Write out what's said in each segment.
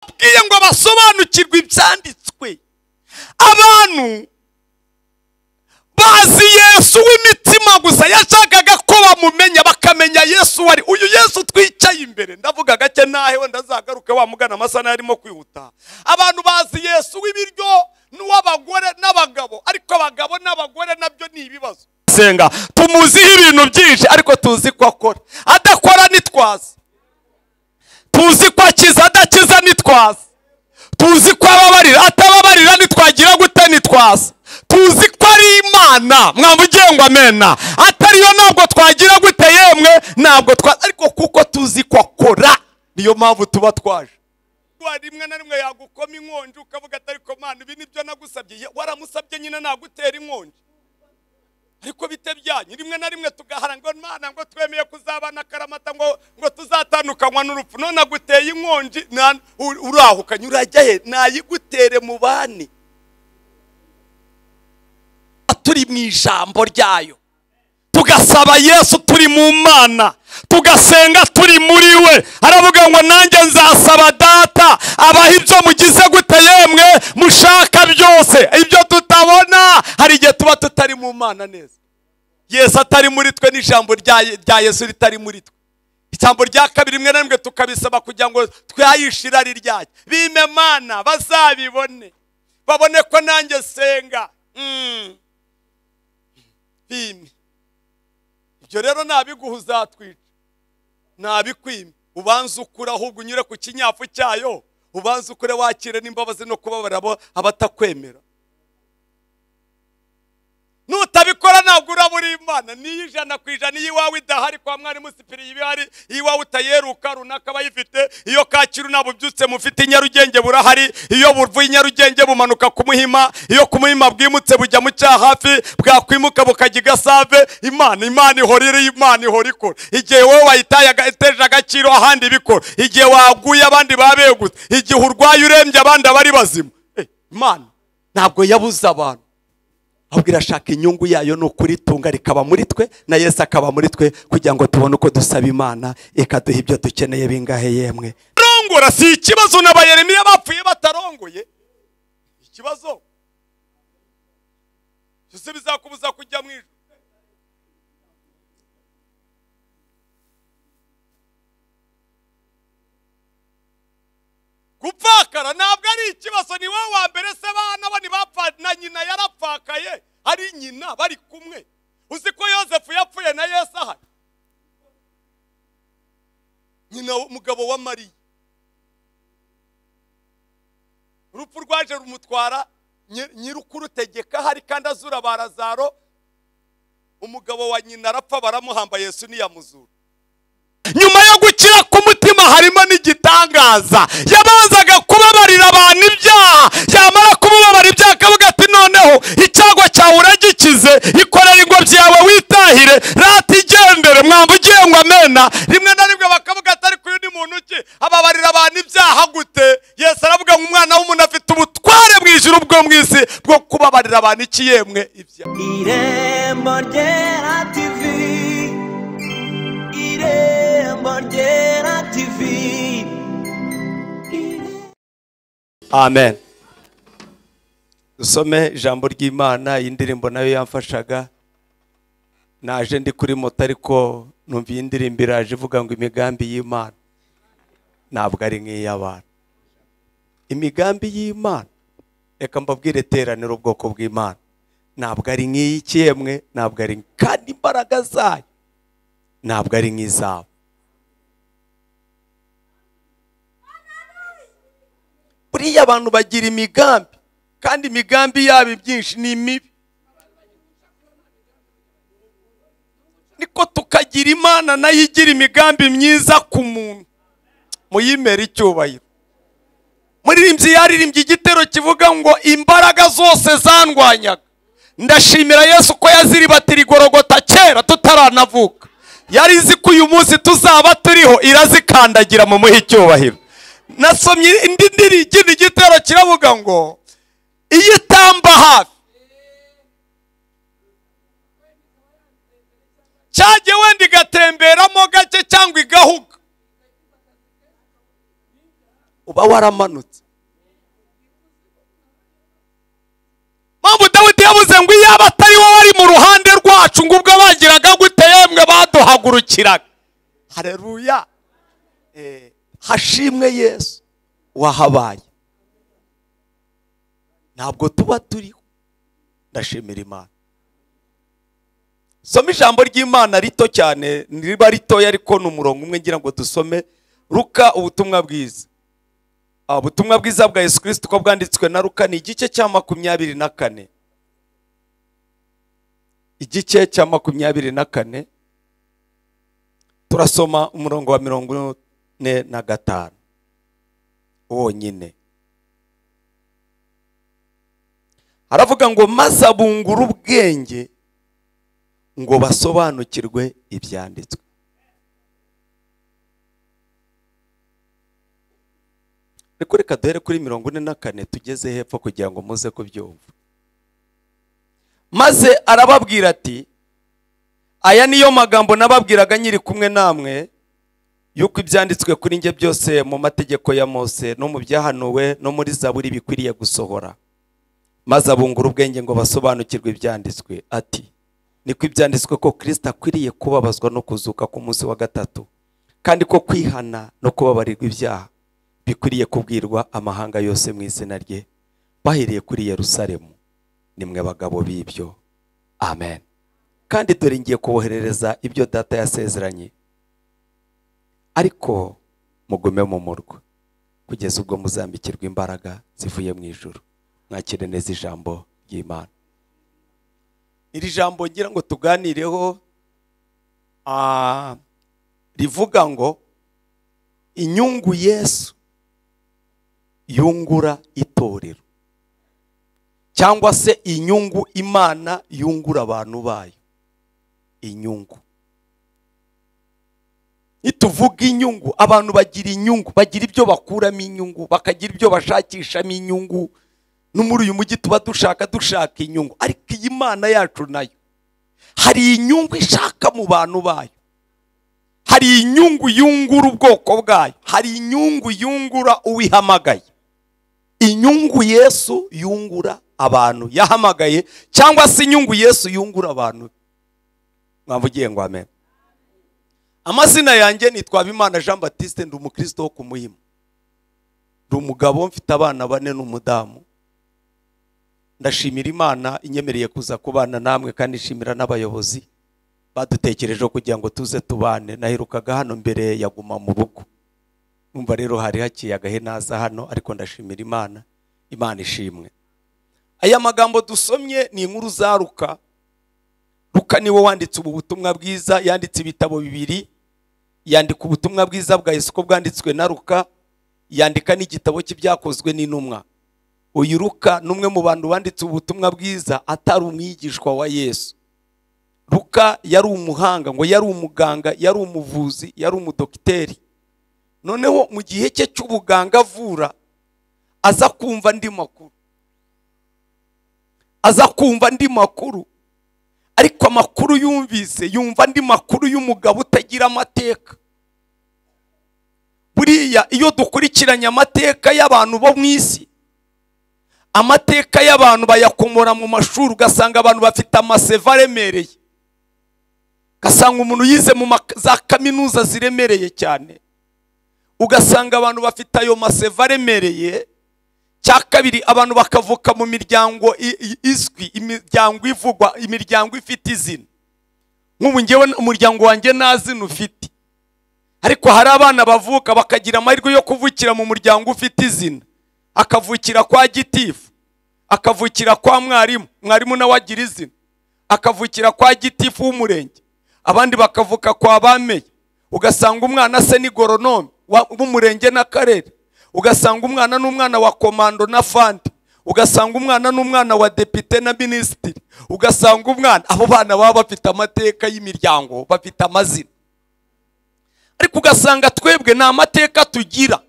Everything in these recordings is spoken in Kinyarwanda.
bababwiye ngo basobanukirwe ibyanditswe abantu bazi yesu w'imitima gusa yashakaga ko bamumenya bakamenya yesu wari uyu yesu twicaye imbere ndavuga gake ntahewe ndazagaruke wamugana amasaha arimo kwihuta abantu bazi yesu w'ibiryo n'uw'abagore n'abagabo ariko abagabo n'abagore nabyo ni ibibazo senga tumuziho ibintu byinshi ariko tuzi ko akora adakora nitwaza tuzi ko akiza adakiza nitwaza tuzi ko ababarira atababarira nitwagira gute nitwaza tuzi ko ari imana mwavugiye ngo amena atariyo ntabwo twagira gute yemwe ntabwo twa ariko kuko tuzi ko akora niyo mpamvu tuba twaje rimwe na rimwe yagukoma inkongi ukavuga atari mana ibi nibyo nagusabye waramusabye nyine nagutera inkongi ariko bite byanyu rimwe na rimwe tugahara ngo mana ngo twemeye kuzabana karamata ngo ngo tuzatandukanywa n'urupfu none aguteye inkongi urahukanye urajya he nayigutere mu bane turi mu ijambo ryayo tugasaba yesu turi mu mana tugasenga turi muri we aravuga ngo nanjye nzasaba data abaha ibyo mugize gute yemwe mushaka byose ibyo tutabona hari igihe tuba tutari mu mana neza yesu atari muri twe n'ijambo rya yesu ritari muri twe ijambo rya kabiri rimwe na rimwe tukabisaba kugira ngo twayishe irari ryacyo bime mana bazabibone babone ko nanjye senga bime ibyo rero nabiguha uzatwica nabikwima ubanza ukure ahubwo unyure ku kinyafu cyayo ubanza ukure wakire n'imbabazi no kubabara abatakwemera nutabikora ntabwo uraba uri imana niyo ijana ku ijana iyo iwawe idahari kwa mwarimu sipiri iba ihari iyo iwawe utayeruka runaka aba ayifite iyo kacyiru ntabwo ubyutse mufite inyarugenge burahari iyo buvuye inyarugenge bumanuka ku muhima iyo ku muhima bwimutse bujya mu cyaha hafi bwakwimuka bukajya igasave imana imana ihora iri imana ihora ikora igihe wowe wayitaye iteje agaciro ahandi bikora igihe waguye abandi babegutse igihe urwaye urembye abandi abari bazima imana ntabwo yabuze abantu ahubwo irashaka inyungu yayo ni ukuritunga rikaba muri twe na yesu akaba muri twe kugira ngo tubone uko dusaba imana ikaduha ibyo dukeneye bingahe yemwe rongora si ikibazo n'abayeremiya bapfuye batarongoye ikibazo byose bizakubuza kujya mu ijoro gupfakara ntabwo ari ikibazo ni wowe wa mbere se abana bo ntibapfa na nyina yarapfakaye ari nyina bari kumwe uzi ko yosefu yapfuye na yesu ahari nyina umugabo wa mariya urupfu rwaje rumutwara nyirukurutegeka hari kandi azura barazaro umugabo wa nyina arapfa baramuhamba yesu ntiyamuzura nyuma yo gukira k'umutima harimo n'igitangaza yabanzaga kubabarira abantu ibyaha yamara kubabara ibyaha akavuga ati noneho icyago cyawe uragikize ikorera ingobyi yawe witahire rata igendere mwamba ugiye ngo amena rimwe na rimwe bakavuga ati ariko uyu ni muntu ki ababarira abantu ibyaha gute yesu aravuga ngo umwana w'umuntu afite ubutware mu ijuru bwo mu isi bwo kubabarira abantu iki yemwe ibyaha irembo ryera tivi amen dusome ijambo ry'imana iyi ndirimbo nayo yamfashaga naje ndi kuri moto ariko numva iyi ndirimbo iraje ivuga ngo imigambi y'imana ntabwo ari nk'iy'abantu imigambi y'imana reka mbabwire iteraniro ubwoko bw'imana ntabwo ari nk'iy'ikiyemwe ntabwo ari kandi imbaraga zayo ntabwo ari nk'izabo buriya abantu bagira imigambi kandi imigambi yabo ibyinshi ni mibi niko tukagira imana nayo igira imigambi myiza ku muntu muyimera icyubahiro muririmbyi yaririmbye igitero kivuga ngo imbaraga zose zandwanyaga ndashimira yesu ko yaziribatira igorogota kera tutaranavuka yari izi ko uyu munsi tuzaba turiho irazikandagira mu muhe icyubahiro nasomye indi ndiri ikindi gitero kiravuga ngo iyo itamba hafi cyagiye wenda igatemberamo gake cyangwa igahuga uba waramanutse mpamvu dawidi yabuze ngo iyaba atari wowe wari mu ruhande rwacu ngo ubwo bagiraga gute yemwe baduhagurukiraga hareruya Eh, hashimwe yesu wahabaye ntabwo tuba turiho ndashimira imana soma ijambo ry'imana rito cyane riba ritoya ariko ni umurongo umwe ngira ngo dusome ruka ubutumwa bwiza Ah, ubutumwa bwiza bwa yesu kirisiti uko bwanditswe na ruka ni igice cya makumyabiri na kane igice cya makumyabiri na kane turasoma umurongo wa mirongo ine na gatanu wonyine haravuga ngo maze abungura ubwenge ngo basobanukirwe ibyanditswe ariko reka duhere kuri mirongo ine na kane tugeze hepfo kugira ngo muze kubyumva maze arababwira ati aya niyo magambo nababwiraga nyiri kumwe namwe yuko ibyanditswe kuri njye byose mu mategeko ya mose no mu byahanuwe no muri zaburi bikwiriye gusohora maze abungura ubwenge ngo basobanukirwe ibyanditswe ati niko ibyanditswe ko kirisita akwiriye kubabazwa no kuzuka ku munsi wa gatatu kandi ko kwihana no kubabarirwa ibyaha bikwiriye kubwirwa amahanga yose mu izina rye bahereye kuri yerusalemu nimwe bagabo b'ibyo amen kandi dore ngiye kuboherereza ibyo data yasezeranye ariko mugume mu murwa kugeza ubwo muzambikirwa imbaraga zivuye mu ijuru mwakire neza ijambo ry'imana iri jambo ngira ngo tuganireho ah, rivuga ngo inyungu yesu yungura itorero cyangwa se inyungu imana yungura abantu bayo inyungu nituvuga inyungu abantu bagira inyungu bagira ibyo bakuramo inyungu bakagira ibyo bashakishamo inyungu no muri uyu mujyi tuba dushaka dushaka inyungu ariko iyi mana yacu nayo hari inyungu ishaka mu bantu bayo hari inyungu yungura ubwoko bwayo hari inyungu yungura uwihamagaye inyungu yesu yungura abantu yahamagaye cyangwa se inyungu yesu yungura abantu mwavugiye ngo amen amazina yanjye nitwa Habimana jean batiste ndi umukristo wo ku muhima ndi umugabo mfite abana bane n'umudamu ndashimira imana inyemereye kuza kubana namwe kandi nshimira n'abayobozi badutekerejeho kugira ngo tuze tubane naherukaga hano mbere yaguma mu rugo numva rero hari haciye agahe naza hano ariko ndashimira imana imana ishimwe aya magambo dusomye ni inkuru za ruka Luka niwe wanditse ubu butumwa bwiza yanditse ibitabo bibiri yandika ubutumwa bwiza bwa Yesu ko bwanditswe na Luka yandika n'igitabo cy'ibyakozwe n'intumwa uyu Luka ni umwe mu bantu banditse ubutumwa bwiza atari umwigishwa wa Yesu Luka yari umuhanga ngo yari umuganga yari umuvuzi yari umudogiteri noneho mu gihe cye cy'ubuganga avura aza kumva andi makuru aza kumva andi makuru ariko amakuru yumvise yumva andi makuru y'umugabo utagira amateka buriya iyo dukurikiranye amateka y'abantu bo mu isi amateka y'abantu bayakomora mu mashuri ugasanga abantu bafite amaseva aremereye ugasanga umuntu yize mu ma- za kaminuza ziremereye cyane ugasanga abantu bafite ayo maseva aremereye cya kabiri abantu bakavuka mu miryango i- i- izwi imiryango ivugwa imiryango ifite izina nk'ubu ngewe umuryango wanjye nta zina ufite ariko hari abana bavuka bakagira amahirwe yo kuvukira mu muryango ufite izina akavukira kwa gitifu akavukira kwa mwarimu mwarimu nawe agira izina akavukira kwa gitifu w'umurenge abandi bakavuka kwa bameye ugasanga umwana se ni goronome wa- w'umurenge n'akarere ugasanga umwana n'umwana wa komando na fandi ugasanga umwana n'umwana wa depite na minisitiri ugasanga umwana abo bana baba bafite amateka y'imiryango bafite amazina ariko ugasanga twebwe ni amateka tugira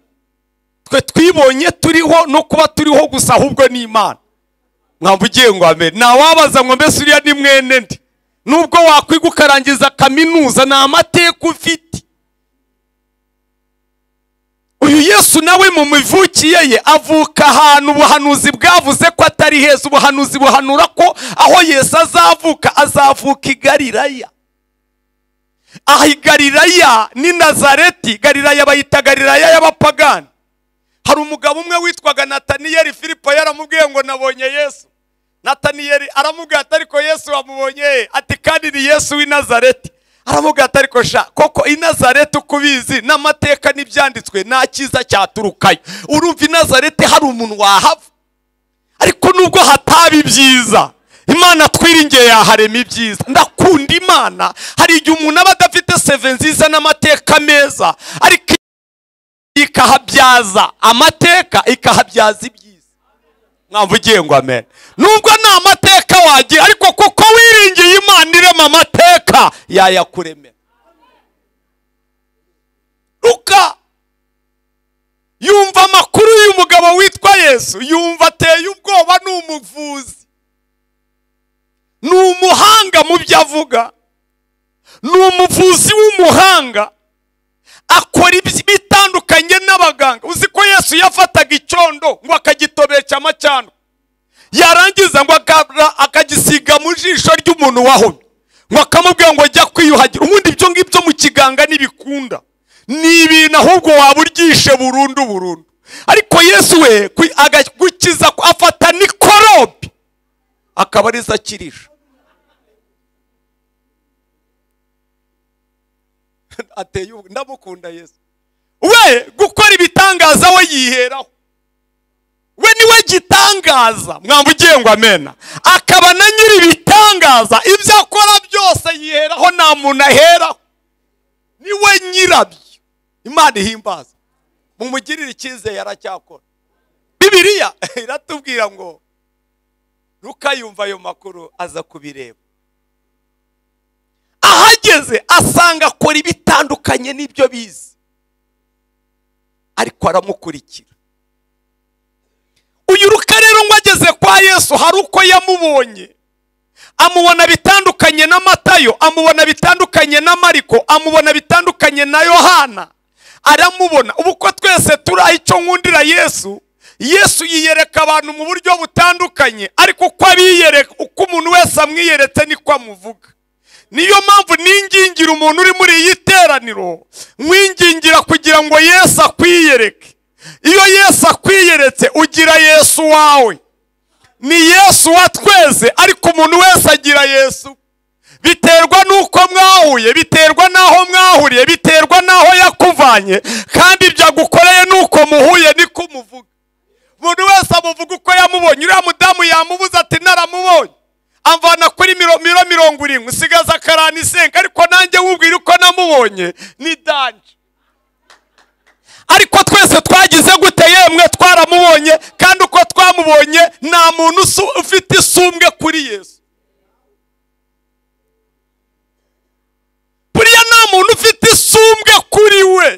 twe twibonye turiho no kuba turiho gusa ahubwo ni imana mwamva ugiye ngo amen ntawabaza ngo mbese uriya ni mwene ndi nubwo wakwiga ukarangiza kaminuza ni amateka ufite uyu yesu nawe mu mivukiye ye avuka ahantu ubuhanuzi bwavuze ko atari heza ubuhanuzi buhanura ko aho yesu azavuka azavuka i galilaya aha i galilaya ni nazareti galilaya bayita galilaya y'abapagani hari umugabo umwe witwaga nataniyeli filipo yaramubwiye ngo nabonye yesu nataniyeli aramubwira ati ariko yesu wamubonye ati kandi ni yesu w'i nazareti aravuga ati ariko sha koko i nazareti uko ubizi n'amateka n'ibyanditswe nta cyiza cyaturukayo urumva i nazareti hari umuntu wahava ariko nubwo hataba ibyiza imana twiringiye yaharema ibyiza ndakunda imana hari igihe umuntu aba adafite seve nziza n'amateka meza ariko ikahabyaza amateka ikahabyaza ibyiza mwamvu ugiye ngo amene nubwo nta mateka wagira ariko kuko wiringiye imana irema amateka yayakuremera ruka yumva amakuru y'uyu mugabo witwa yesu yumva ateye ubwoba ni umuvuzi ni umuhanga mu byo avuga ni umuvuzi w'umuhanga akora ibitandukanye n'abaganga uzi ko yesu yafataga icyondo ngo akagitobesha amacano yarangiza ngo akagisiga mu jisho ry'umuntu wahomye ngo akamubwira ngo ajya kwiyuhagira ubundi ibyo ngibyo mu kiganga ntibikunda ni ibintu ahubwo waba uryishe burundu burundu ariko yesu we agakiza afata nikorobe akaba arizo akirisha ateye ubu ndamukunda yesu we gukora ibitangaza we yiheraho we niwe gitangaza mwamba ugiye ngo amena akaba na nyiri ibitangaza ibyo akora byose yiheraho nta muntu aheraho niwe nyirabyo imana ihimbaza mumugirire icyizere aracyakora bibiriya iratubwira ngo rukayumva ayo makuru aza kubireba ahageze asanga akora ibitandukanye n'ibyo bizi ariko aramukurikira uyu ruka rero ngo ageze kwa yesu hari uko yamubonye amubona bitandukanye na matayo amubona bitandukanye na mariko amubona bitandukanye na yohana aramubona ubu ko twese turaha icyo nkundira yesu yesu yiyereka abantu mu buryo butandukanye ariko uko abiyereka uko umuntu wese amwiyeretse niko amuvuga niyo mpamvu ningingira umuntu uri muri iyi teraniro mwingingira kugira ngo yesu akwiyereke iyo yesu akwiyeretse ugira yesu wawe ni yesu wa twese ariko umuntu wese agira yesu biterwa n'uko mwahuye biterwa n'aho mwahuriye biterwa n'aho yakuvanye kandi ibyo agukoreye n'uko muhuye niko umuvuga umuntu wese amuvuga uko yamubonye uriya mudamu yamubuze ati naramubonye amvana kuri miro mirongo irindwi usigaza akarani isenga ariko nanjye wubwira uko namubonye ni danje ariko twese twagize gute yemwe twaramubonye kandi uko twamubonye nta muntu ufite isumbwe kuri yesu buriya nta muntu ufite isumbwe kuri we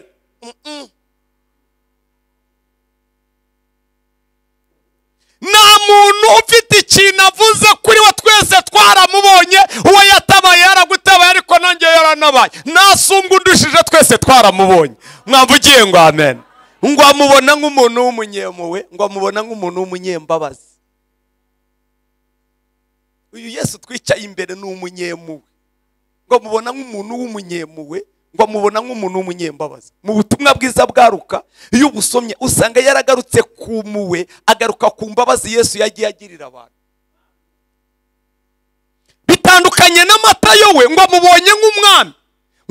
nta muntu ufite ikintu avuze kuri we twese twaramubonye uwo yatabaye yaragutabaye ariko nanjye yaranabaye nta sumbwe undushije twese twaramubonye mwavugiye ngo amen ngo amubona nk'umuntu w'umunyemuwe ngo amubona nk'umuntu w'umunyembabazi uyu yesu twicaye imbere ni umunyemuwe ngo amubona nk'umuntu w'umunyemuwe ngo amubona nk'umuntu w'umunyembabazi mu butumwa bwiza bwaruka iyo ubusomye usanga yaragarutse ku muwe agaruka ku mbabazi yesu yagiye agirira abantu bitandukanye n'amatayo we ngo amubonye nk'umwami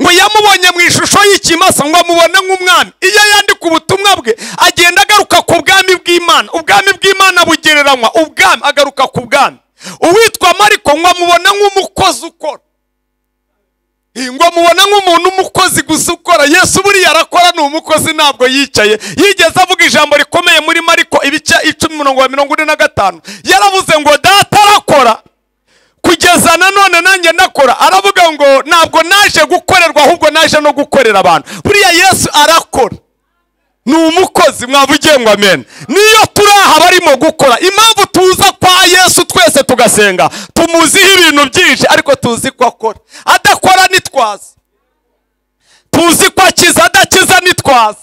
ngo yamubonye mu ishusho y'ikimasa ngo amubone nk'umwami iyo yandika ubutumwa bwe agenda agaruka ku bwami bw'imana ubwami bw'imana bugereranywa ubwami agaruka ku bwami uwitwa mariko ngo amubone nk'umukozi ukora ngo mubona nk'umuntu umukozi gusa ukora yesu buriya arakora ni umukozi ntabwo yicaye yigeze avuga ijambo rikomeye muri mariko ibice icumi mirongo mirongo ine na gatanu yaravuze ngo data arakora kugeza nanone nanjye ndakora aravuga ngo ntabwo naje gukorerwa ahubwo naje no gukorera abantu buriya yesu arakora ni umukozi mwavugiye ngo amena niyo turi aha barimo gukora impamvu tuza kwa yesu twese tugasenga tumuziho ibintu byinshi ariko tuzi ko akora adakora nitwaza tuzi ko akiza adakiza nitwaza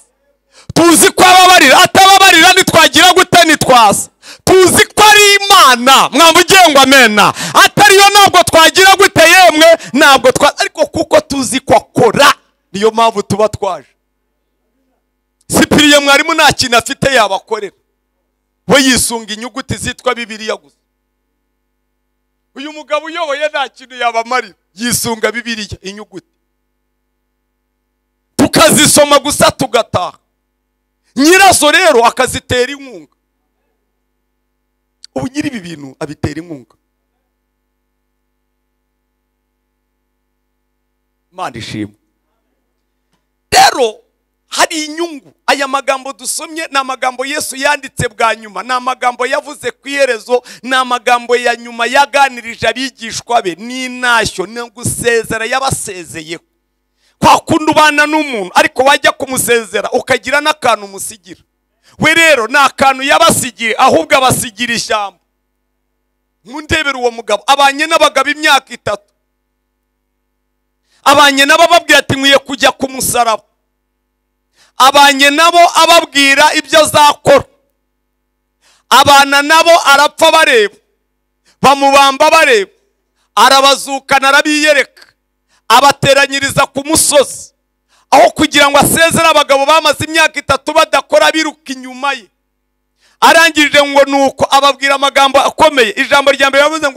tuzi ko ababarira atababarira nitwagira gute nitwaza tuzi ko ari imana mwamugiye ngo amena atariyo ntabwo twagira gute yemwe ntabwo twa ariko kuko tuzi ko akora niyo mpamvu tuba twaje sipiriye mwarimu nta kintu afite yabakorera we yisunga inyuguti zitwa bibiriya gusa uyu mugabo uyoboye nta kintu yabamarira yisunga bibiriya inyuguti tukazisoma gusa tugataha nyirazo rero akazitera inkunga ubu nyiri ibi bintu abitera inkunga imana ishimwe rero hari inyungu aya magambo dusomye ni amagambo yesu yanditse bwa nyuma ni amagambo yavuze ku iherezo ni amagambo ya nyuma yaganirije abigishwa be n'intashyo no gusezera yabasezeyeho kwa kundi ubana n'umuntu ariko wajya kumusezera ukagira n'akantu umusigira we rero ni akantu yabasigiye ahubwo abasigira ishyamba nkundebera uwo mugabo abanye n'abagabo imyaka itatu abanye nabo ababwira ati nkwiye kujya ku musaraba abanye nabo ababwira ibyo azakora abana nabo arapfa bareba bamubamba bareba arabazukana arabiyereka abateranyiriza ku musozi aho kugira ngo asezere abagabo bamaze imyaka itatu badakora biruka inyuma ye arangirije ngo ni uko ababwira amagambo akomeye ijambo rya mbere yavuze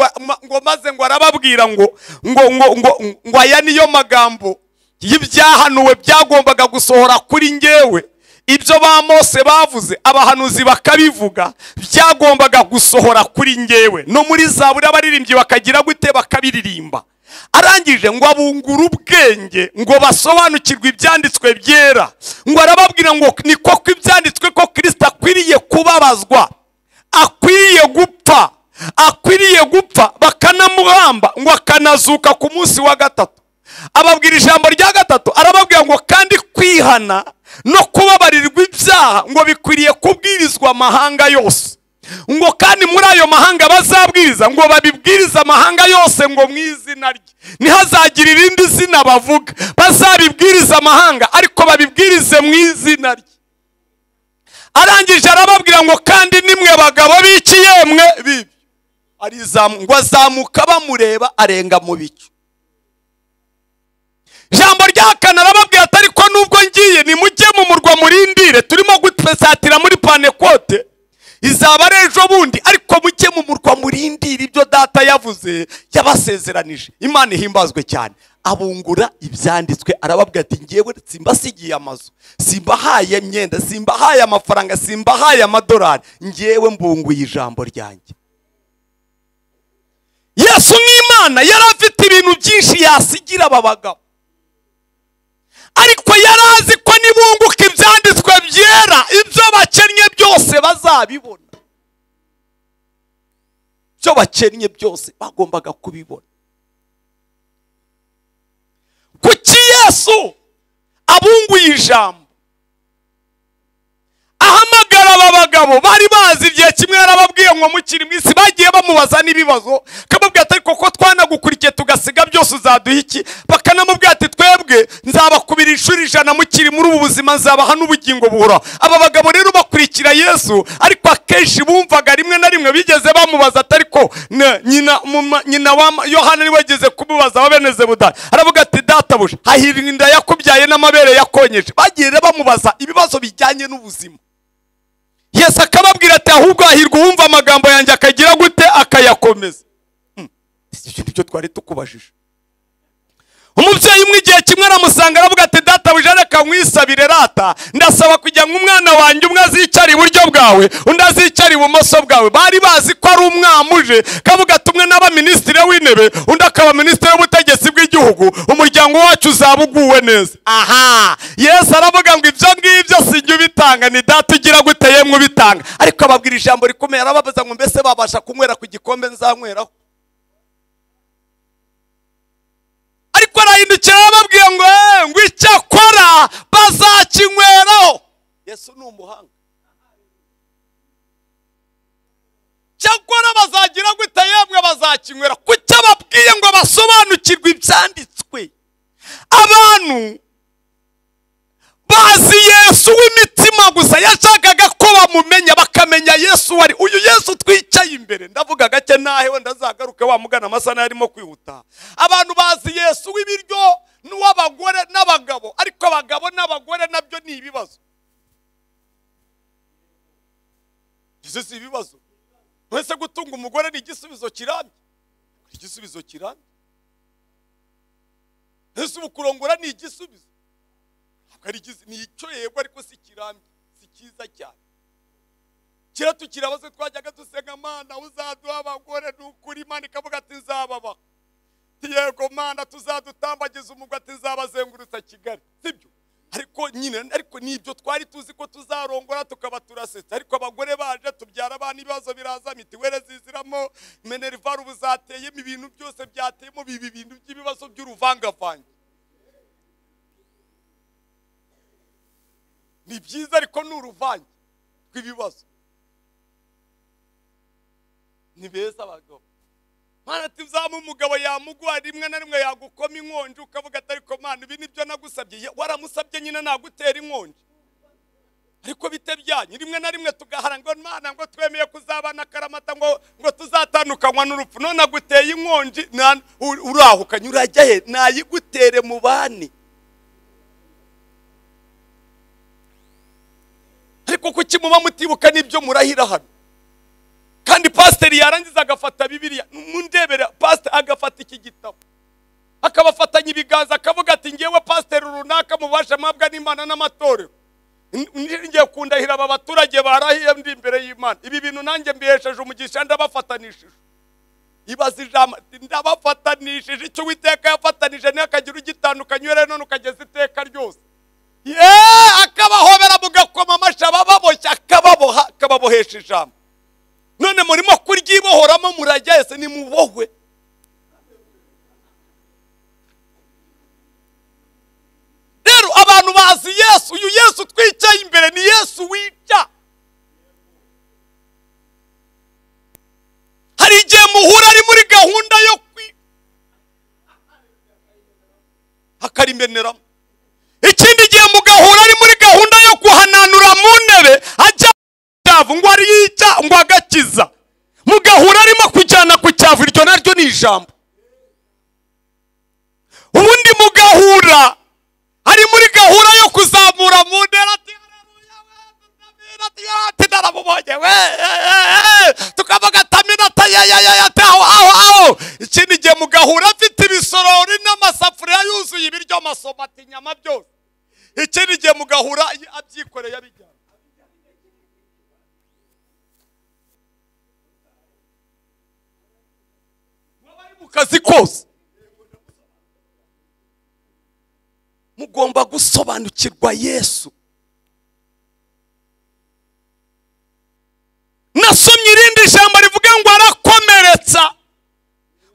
ngo maze ngo arababwira ngo ngo ngo ngo ngo aya niyo magambo y'ibyahanuwe byagombaga gusohora kuri ngewe ibyo ba mose bavuze abahanuzi bakabivuga byagombaga gusohora kuri ngewe no muri zaburi abaririmbyi bakagira gute bakabiririmba arangije ngo abungure ubwenge ngo basobanukirwe ibyanditswe byera ngo arababwira ngo ni koko ibyanditswe ko kirisita akwiriye kubabazwa akwiriye gupfa akwiriye gupfa bakanamuhamba ngo akanazuka ku munsi wa gatatu ababwira ijambo rya gatatu arababwira ngo kandi kwihana no kubabarirwa ibyaha ngo bikwiriye kubwirizwa amahanga yose ngo kandi muri ayo mahanga bazabwiriza ngo babibwirize amahanga yose ngo mu izina rye ntihazagira irindi zina bavuga bazabibwirize amahanga ariko babibwirize mu izina rye arangije arababwira ngo kandi nimwe bagabo b'iki yemwe bibi ngo azamuka bamureba arenga mu bicu ijambo rya kane arababwira ati ariko nubwo ngiye nimujye mu murwa murindire turimo gutesatira muri panekote izaba ari ejo bundi ariko muke mu murwa murindira ibyo data yavuze yabasezeranije imana ihimbazwe cyane abungura ibyanditswe arababwira ati ngewe simbasigiye amazu simbahaye imyenda simbahaye amafaranga simbahaye amadolari ngewe mbunguye ijambo ryanjye yesu nk'imana yari afite ibintu byinshi yasigira aba bagabo ariko yari azi ko nibunguka ibyanditswe byera ibyo bakennye byose bazabibona ibyo bakennye byose bagombaga kubibona kuki yesu abunguye ijambo ahamagara aba bagabo bari bazi igihe kimwe yarababwiye ngo mukiri mu isi bagiye bamubaza n'ibibazo kamubwira ati ariko ko twanagukurikiye tugasiga byose uzaduha iki bakanamubwira ati twebwe nzabakubira inshuro ijana mukiri muri ubu buzima nzabaha n'ubugingo buhoraho aba bagabo rero bakurikira yesu ariko akenshi bumvaga rimwe na rimwe bigeze bamubaza atari ko nyina nyina wa yohana niwe ageze kumubaza wa bene zebudani aravuga ati databuja hahirwa inda yakubyaye n'amabere yakonyeje bagiye bamubaza ibibazo bijyanye n'ubuzima yesu akababwira ati ahubwo hahirwa uwumva amagambo yanjye akagira gute akayakomeza ibyo ni byo twari tukubajije umubyeyi umwe igihe kimwe aramusanga aravuga ati databuja reka nkwisabire rata ndasaba kujya nk'umwana wanjye umwe azicara iburyo bwawe undi azicara ibumoso bwawe bari bazi ko ari umwamuje kavuga ati umwe n'aba minisitiri w'intebe undi akaba minisitiri w'ubutegetsi bw'igihugu umuryango wacu uzaba uguwe neza aha yesu aravuga ngo ibyo ngibyo sinjye ubitanga ni data ugira gute yemwe ubitanga ariko ababwira ijambo rikomeye arababaza ngo mbese babasha kunywera ku gikombe nzanyweraho ariko arahindukira arababwiye ngo ngo icyo akora bazakinyweraho yesu ni umuhanga icyo akora bazagira gute yemwe bazakinywera kuki ababwiye ngo basobanukirwe ibyanditswe abantu bazi yesu w'imitima umutima gusa yashakaga ko bamumenya bakamenya yesu wari uyu yesu twicaye imbere ndavuga gake nahe wenda azagaruke wamugana amasaha arimo kwihuta abantu bazi yesu w'ibiryo n'uw'abagore n'abagabo ariko abagabo n'abagore nabyo ni ibibazo ibyo si ibibazo mwese gutunga umugore ni igisubizo kirambye igisubizo kirambye ese ubu kurongora ni igisubizo ntabwo ari igisubizo ni icyo yego ariko si kirambye si cyiza cyane kera tukiri abazo twajyaga dusenga mana uzaduha abagore ni ukuri imana ikavuga ati nzababaha yego mana tuzadutambagiza umugwa ati nzabazengurutsa kigali sibyo ariko nyine ariko nibyo twari tuzi ko tuzarongora tukaba turasetse ariko abagore baje tubyara abana ibibazo biraza mitiwere ziziramo menerivari ubu zateyemo ibintu byose byateyemo biba ibintu by'ibibazo by'uruvangavange ni byiza ariko ni uruvange rw'ibibazo ni beza abagabo mana ati uzamu umugabo yamugwa rimwe na rimwe yagukoma inkonji ukavuga ati ariko mana ibi nibyo nagusabye waramusabye nyine nagutera inkonji ariko bite byanyu rimwe na rimwe tugahara ngo mana ngo twemeye kuzabana akaramata ngo ngo tuzatandukanywa n'urupfu none aguteye inkonji urahukanye urajya he nayigutere mu bani ariko kuki muba mutibuka n'ibyo murahira hano kandi pasiteri yarangiza agafata bibiriya mundebera pasiteri agafata iki gitabo akabafatanya ibiganza akavuga ati ngewe pasiteri runaka mubasha mwabwa n'imana n'amatorero ngiye kundahira aba baturage barahiye ndi imbere y'imana ibi bintu nanjye mbihesheje umugisha ndabafatanishije ibaza ijambo ndabafatanishije icyo uwiteka yafatanije niyo akagira ugitandukanye rero none ukageza iteka ryose yeee akabahobera mugakoma amashi ababoshye akababoha akababohesha ijambo none murimo kuryibohoramo murajya ese nimubohwe rero abantu bazi yesu uyu yesu twicaye imbere ni yesu wica hari igihe muhura ari muri gahunda yo kwi akarimeneramo ikindi gihe mugahura ari muri gahunda yo guhananura mu ntebe ajya cyavu ngo ariyica ngo agakiza mugahura arimo kujyana ku cyavu iryo naryo ni ijambo ubundi mugahura ari muri gahura yo kuzamura mu ntera ati naramubonye we tukavuga ataminota yayayayate aho aho aho ikindi gihe mugahura afite ibisorori n'amasafuriya yuzuye ibiryo amasomo ati inyama byose ikindi gihe mugahura abyikoreye abijyana kazi kose mugomba gusobanukirwa yesu nasomye irindi jambo rivuga ngo arakomeretsa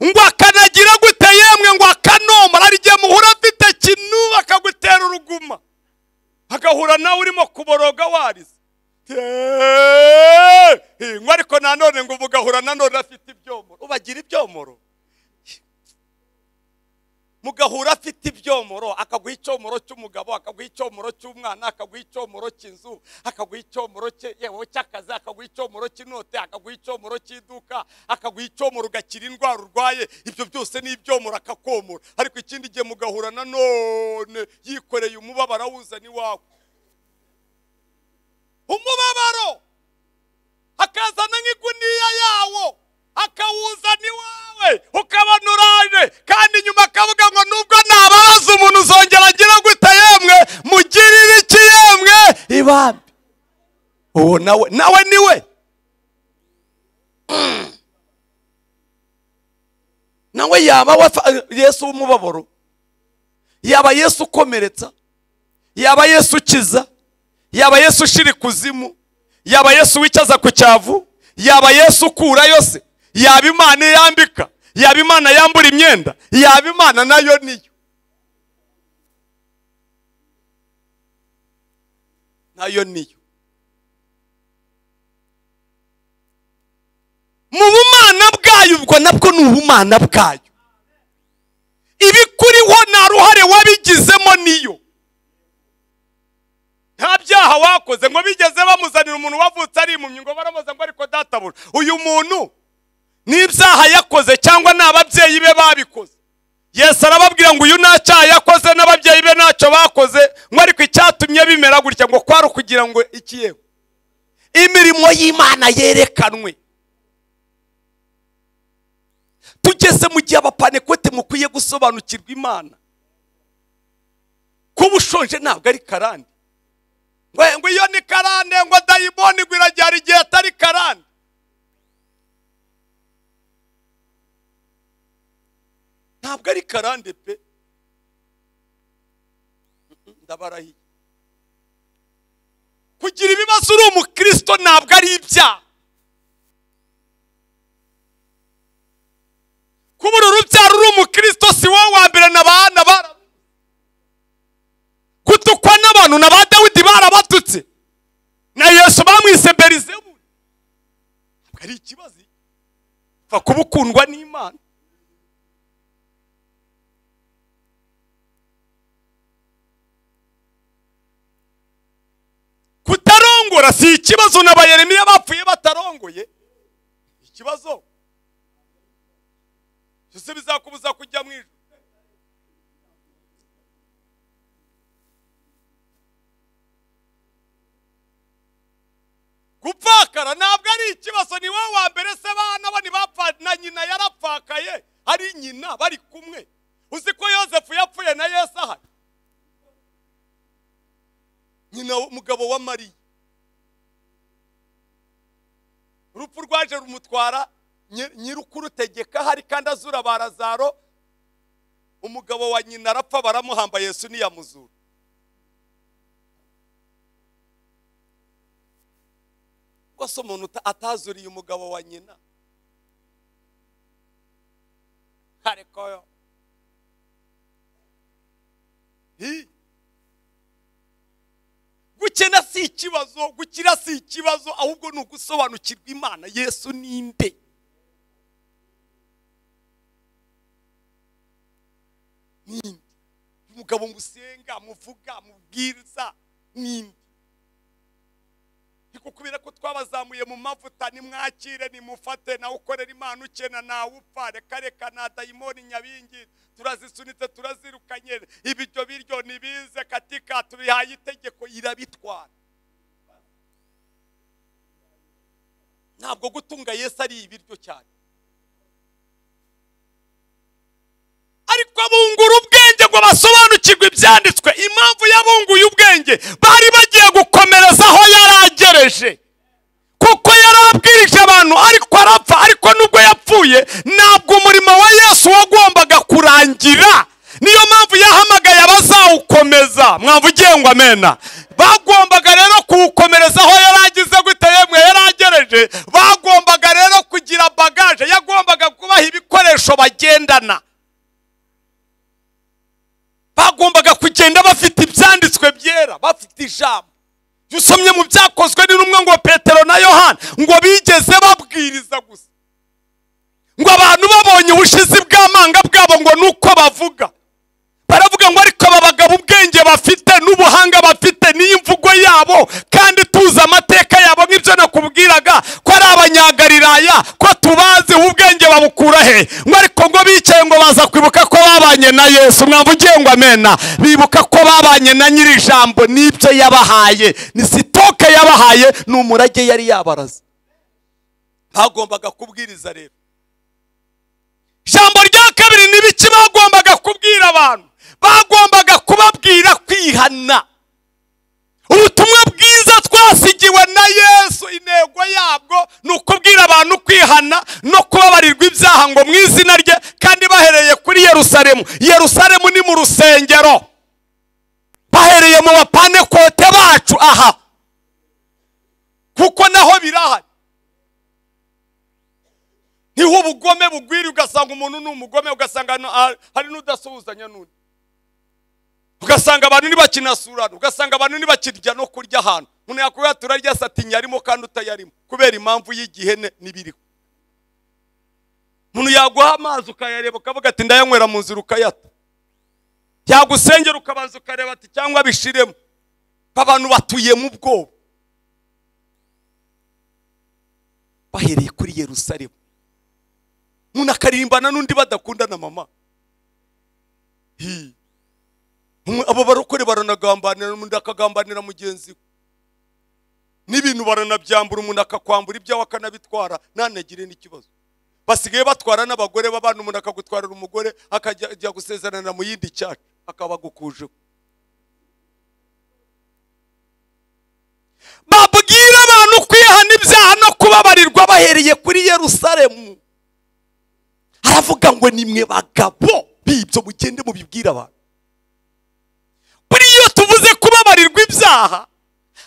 ngo akanagira gute yemwe ngo akanomora hari igihe muhura afite kinuba akagutera uruguma agahura nawe urimo kuboroga warize ngo ariko nanone ngo ugahura nanone afite ibyomoro ubagira ibyomoro mugahura afite ibyomoro akaguha icyomoro cy'umugabo akaguha icyomoro cy'umwana akaguha icyomoro cy'inzu akaguha icyomoro cy'akazi akaguha icyomoro cy'inote akaguha icyomoro cy'iduka akaguha icyomoro ugakira indwara urwaye ibyo byose ni ibyomoro akakomora ariko ikindi gihe mugahura nanone yikoreye umubabaro awuzana iwawe umubabaro akazana nk'iguniya yawo akawuzana iwawe ukabona uraje kandi nyuma akavuga ngo nubwo ntababaza umuntu uzongera agira gute yemwe mugirire iki yemwe ibambi uwo nawe nawe niwe nawe yaba yesu w'umubabaro yaba yesu ukomeretsa yaba yesu ukiza yaba yesu ushira ikuzimu yaba yesu wicaza ku cyavu yaba yesu ukura yose yaba imana yambika yaba imana yambura imyenda yaba imana nayo niyo nayo niyo mu bumana bwayo ubwo nabwo ni ubumana bwayo ibikuriho nta ruhare wabigizemo niyo nta byaha cyaha wakoze ngo bigeze bamuzanira umuntu wavutse ari impumyi ngo baramuza ngo ariko databura uyu muntu n'ibyaha yakoze cyangwa ni ababyeyi be babikoze yesu arababwira ngo uyu nta cyaha yakoze n'ababyeyi be ntacyo bakoze ngo ariko icyatumye bimera gutya ngo kwari ukugira ngo ikiyeho imirimo y'imana yerekanwe tugeze mu gihe abapanekote mukwiye gusobanukirwa imana kuba ushonje ntabwo ari karande ngo iyo ni karande ngo dayimoni ngo iragera igihe atari karande ntabwo ari karande pe ndabarahiye kugira ibibazo uri umukristo ntabwo ari ibyaha kubura urubyaro uri umukristo si wowe wa mbere na ba na ba kutukwa n'abantu na ba dawidi barabatutse na yesu bamwise berizebuli ntabwo ari ikibazo upfa kuba ukundwa n'imana kutarongora si ikibazo na bayeremiya bapfuye batarongoye ikibazo byose bizakubuza kujya mu ijoro gupfakara ntabwo ari ikibazo ni wowe wa mbere se bana bo ntibapfa na nyina yarapfakaye ari nyina bari kumwe uzi ko yosefu yapfuye na yesu ahari nyina umugabo wa mariya urupfu rwaje rumutwara nyirukurutegeka hari kandi azura barazaro umugabo wa nyina arapfa baramuhamba yesu ntiyamuzura rwose umuntu atazuriye umugabo wa nyina ariko yo gukena si ikibazo gukira si ikibazo ahubwo ni ugusobanukirwa imana yesu ninde ninde umugabo musenga muvuga mubwiriza ninde ariko kubera ko twabazamuye mu mavuta nimwakire nimufate nawe ukorera imana ukena nawe upfa reka reka na dayimoni nyabingi turazisunitse turazirukanye ibiryo biryo nibize katika tubihaye itegeko irabitwara ntabwo gutunga yesu ari ibiryo cyane ariko abungura ubwenge ngo basobanukirwe ibyanditswe impamvu yabunguye ubwenge bari bagiye gukomereza aho yaragereje kuko yarabwirije abantu ariko arapfa ariko nubwo yapfuye ntabwo umurimo wa yesu wagombaga kurangira niyo mpamvu yahamagaye abazawukomeza mwavugiye ngo amena bagombaga rero kuwukomereza aho yaragize gute yemwe yaragereje bagombaga rero kugira bagaje yagombaga kubaha ibikoresho bagendana bagombaga kugenda bafite ibyanditswe byera bafite ijambo iyo usomye mu byakozwe n'intumwa ngo petero na yohana ngo bigeze babwiriza gusa ngo abantu babonye ubushizi bw'amanga bwabo ngo ni uko bavuga baravuga ngo ariko aba bagabo ubwenge bafite n'ubuhanga bafite n'iyo mvugo yabo kandi tuzi amateka yabo nk'ibyo nakubwiraga ko ari abanyagalilaya ko tubazi ubwenge babukura he ngo ariko ngo bicaye ngo baza kwibuka ko babanye na yesu mwavugiye ngo amena bibuka ko babanye na nyiri ijambo n'ibyo yabahaye ni sitoke yabahaye ni umurage yari yabaraze bagombaga kubwiriza rero ijambo rya kabiri ni ibiki bagombaga kubwira abantu bagombaga kubabwira kwihana ubutumwa bwiza twasigiwe na yesu intego yabwo ni ukubwira abantu kwihana no kubabarirwa ibyaha ngo mu izina rye kandi bahereye kuri yerusalemu yerusalemu ni mu rusengero bahereye mu bapanekote bacu aha kuko naho birahari niho ubugome bugwira ugasanga umuntu ni umugome ugasanga hari n'udasuhuzanya n'undi ugasanga abantu ntibakinasurana ugasanga abantu ntibakirya no kurya ahantu umuntu yakubwira turarya satinya arimo kandi utayarimo kubera impamvu y'igihe n'ibiriho umuntu yaguha amazi ukayareba ukavuga ati ndayanywera mu nzira ukayata yagusengera ukabanza ukareba ati cyangwa bishiremo abantu batuye mu bwoba bahereye kuri yerusalemu umuntu akaririmbana n'undi badakundana mama Hi. Umwe- abo barokore baranagambanira umuntu akagambanira mugenzi we n'ibintu baranabyambura umuntu akakwambura ibyawe akanabitwara ntanagire n'ikibazo basigaye batwara n'abagore b'abana umuntu akagutwarira umugore akajya ajya gusezerana mu yindi cyacu akaba agukujeho babwire abantu kwihana ibyaha no kubabarirwa bahereye kuri yerusalemu aravuga ngo nimwe bagabo b'ibyo mugende mubibwire abantu buriya iyo tuvuze kubabarirwa ibyaha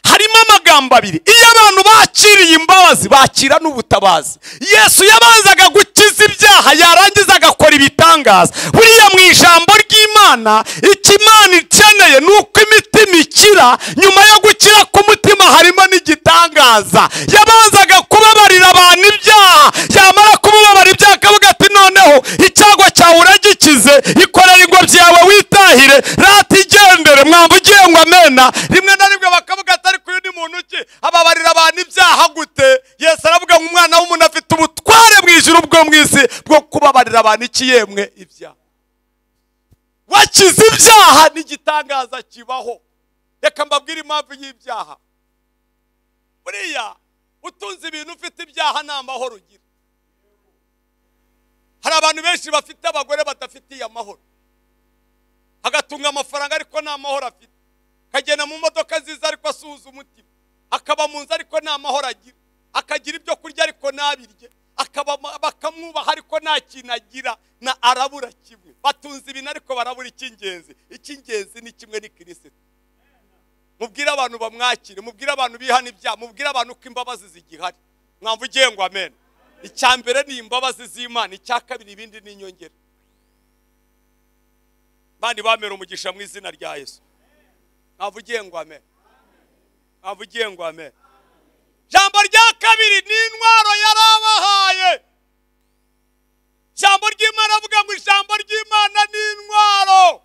harimo amagambo abiri iyo abantu bakiriye imbabazi bakira n'ubutabazi yesu yabanzaga gukiza ibyaha yarangiza agakora ibitangaza buriya mu ijambo ry'imana icyo imana ikeneye ni uko imitima ikira nyuma yo gukira k'umutima harimo n'igitangaza yabanzaga kubabarira abantu ibyaha yamara kubabarira ibyaha akavuga ati noneho icyago cyawe uragikize ikorera ingobyi yawe witahire rata igendere mwamba ugiye ngo amena rimwe na rimwe bakavuga ati ariko uyu ni muntu ki ababarira abantu ibyaha gute yesu aravuga ngo umwana w'umuntu afite ubutware mu ijuru bwo mu isi bwo kubabarira abantu iki yemwe ibyaha wakize ibyaha n'igitangaza kibaho reka mbabwire impamvu y'ibyaha buriya utunze ibintu ufite ibyaha nta mahoro ugira hari abantu benshi bafite abagore badafitiye amahoro agatunga amafaranga ariko nta mahoro afite akagenda mu modoka nziza ariko asuhuza umutima akaba mu nzu ariko nta mahoro agira akagira ibyo kurya ariko ntabirye akaba bakamwubaha ariko nta kintu agira na arabura kimwe batunze ibintu ariko barabura icy'ingenzi icy'ingenzi ni kimwe ni kirisito mubwire abantu bamwakire mubwire abantu bihana ibyaha mubwire abantu ko imbabazi zigihari mwamvu ugiye ngo amen icya mbere ni imbabazi z'imana icya kabiri ibindi ni inyongera bandi bamera umugisha mu izina rya yesu mwamvu ugiye ngo amen mwamvu ugiye ngo amen ijambo rya kabiri ni intwaro yarabahaye ijambo ry'imana avuga ngo ijambo ry'imana ni intwaro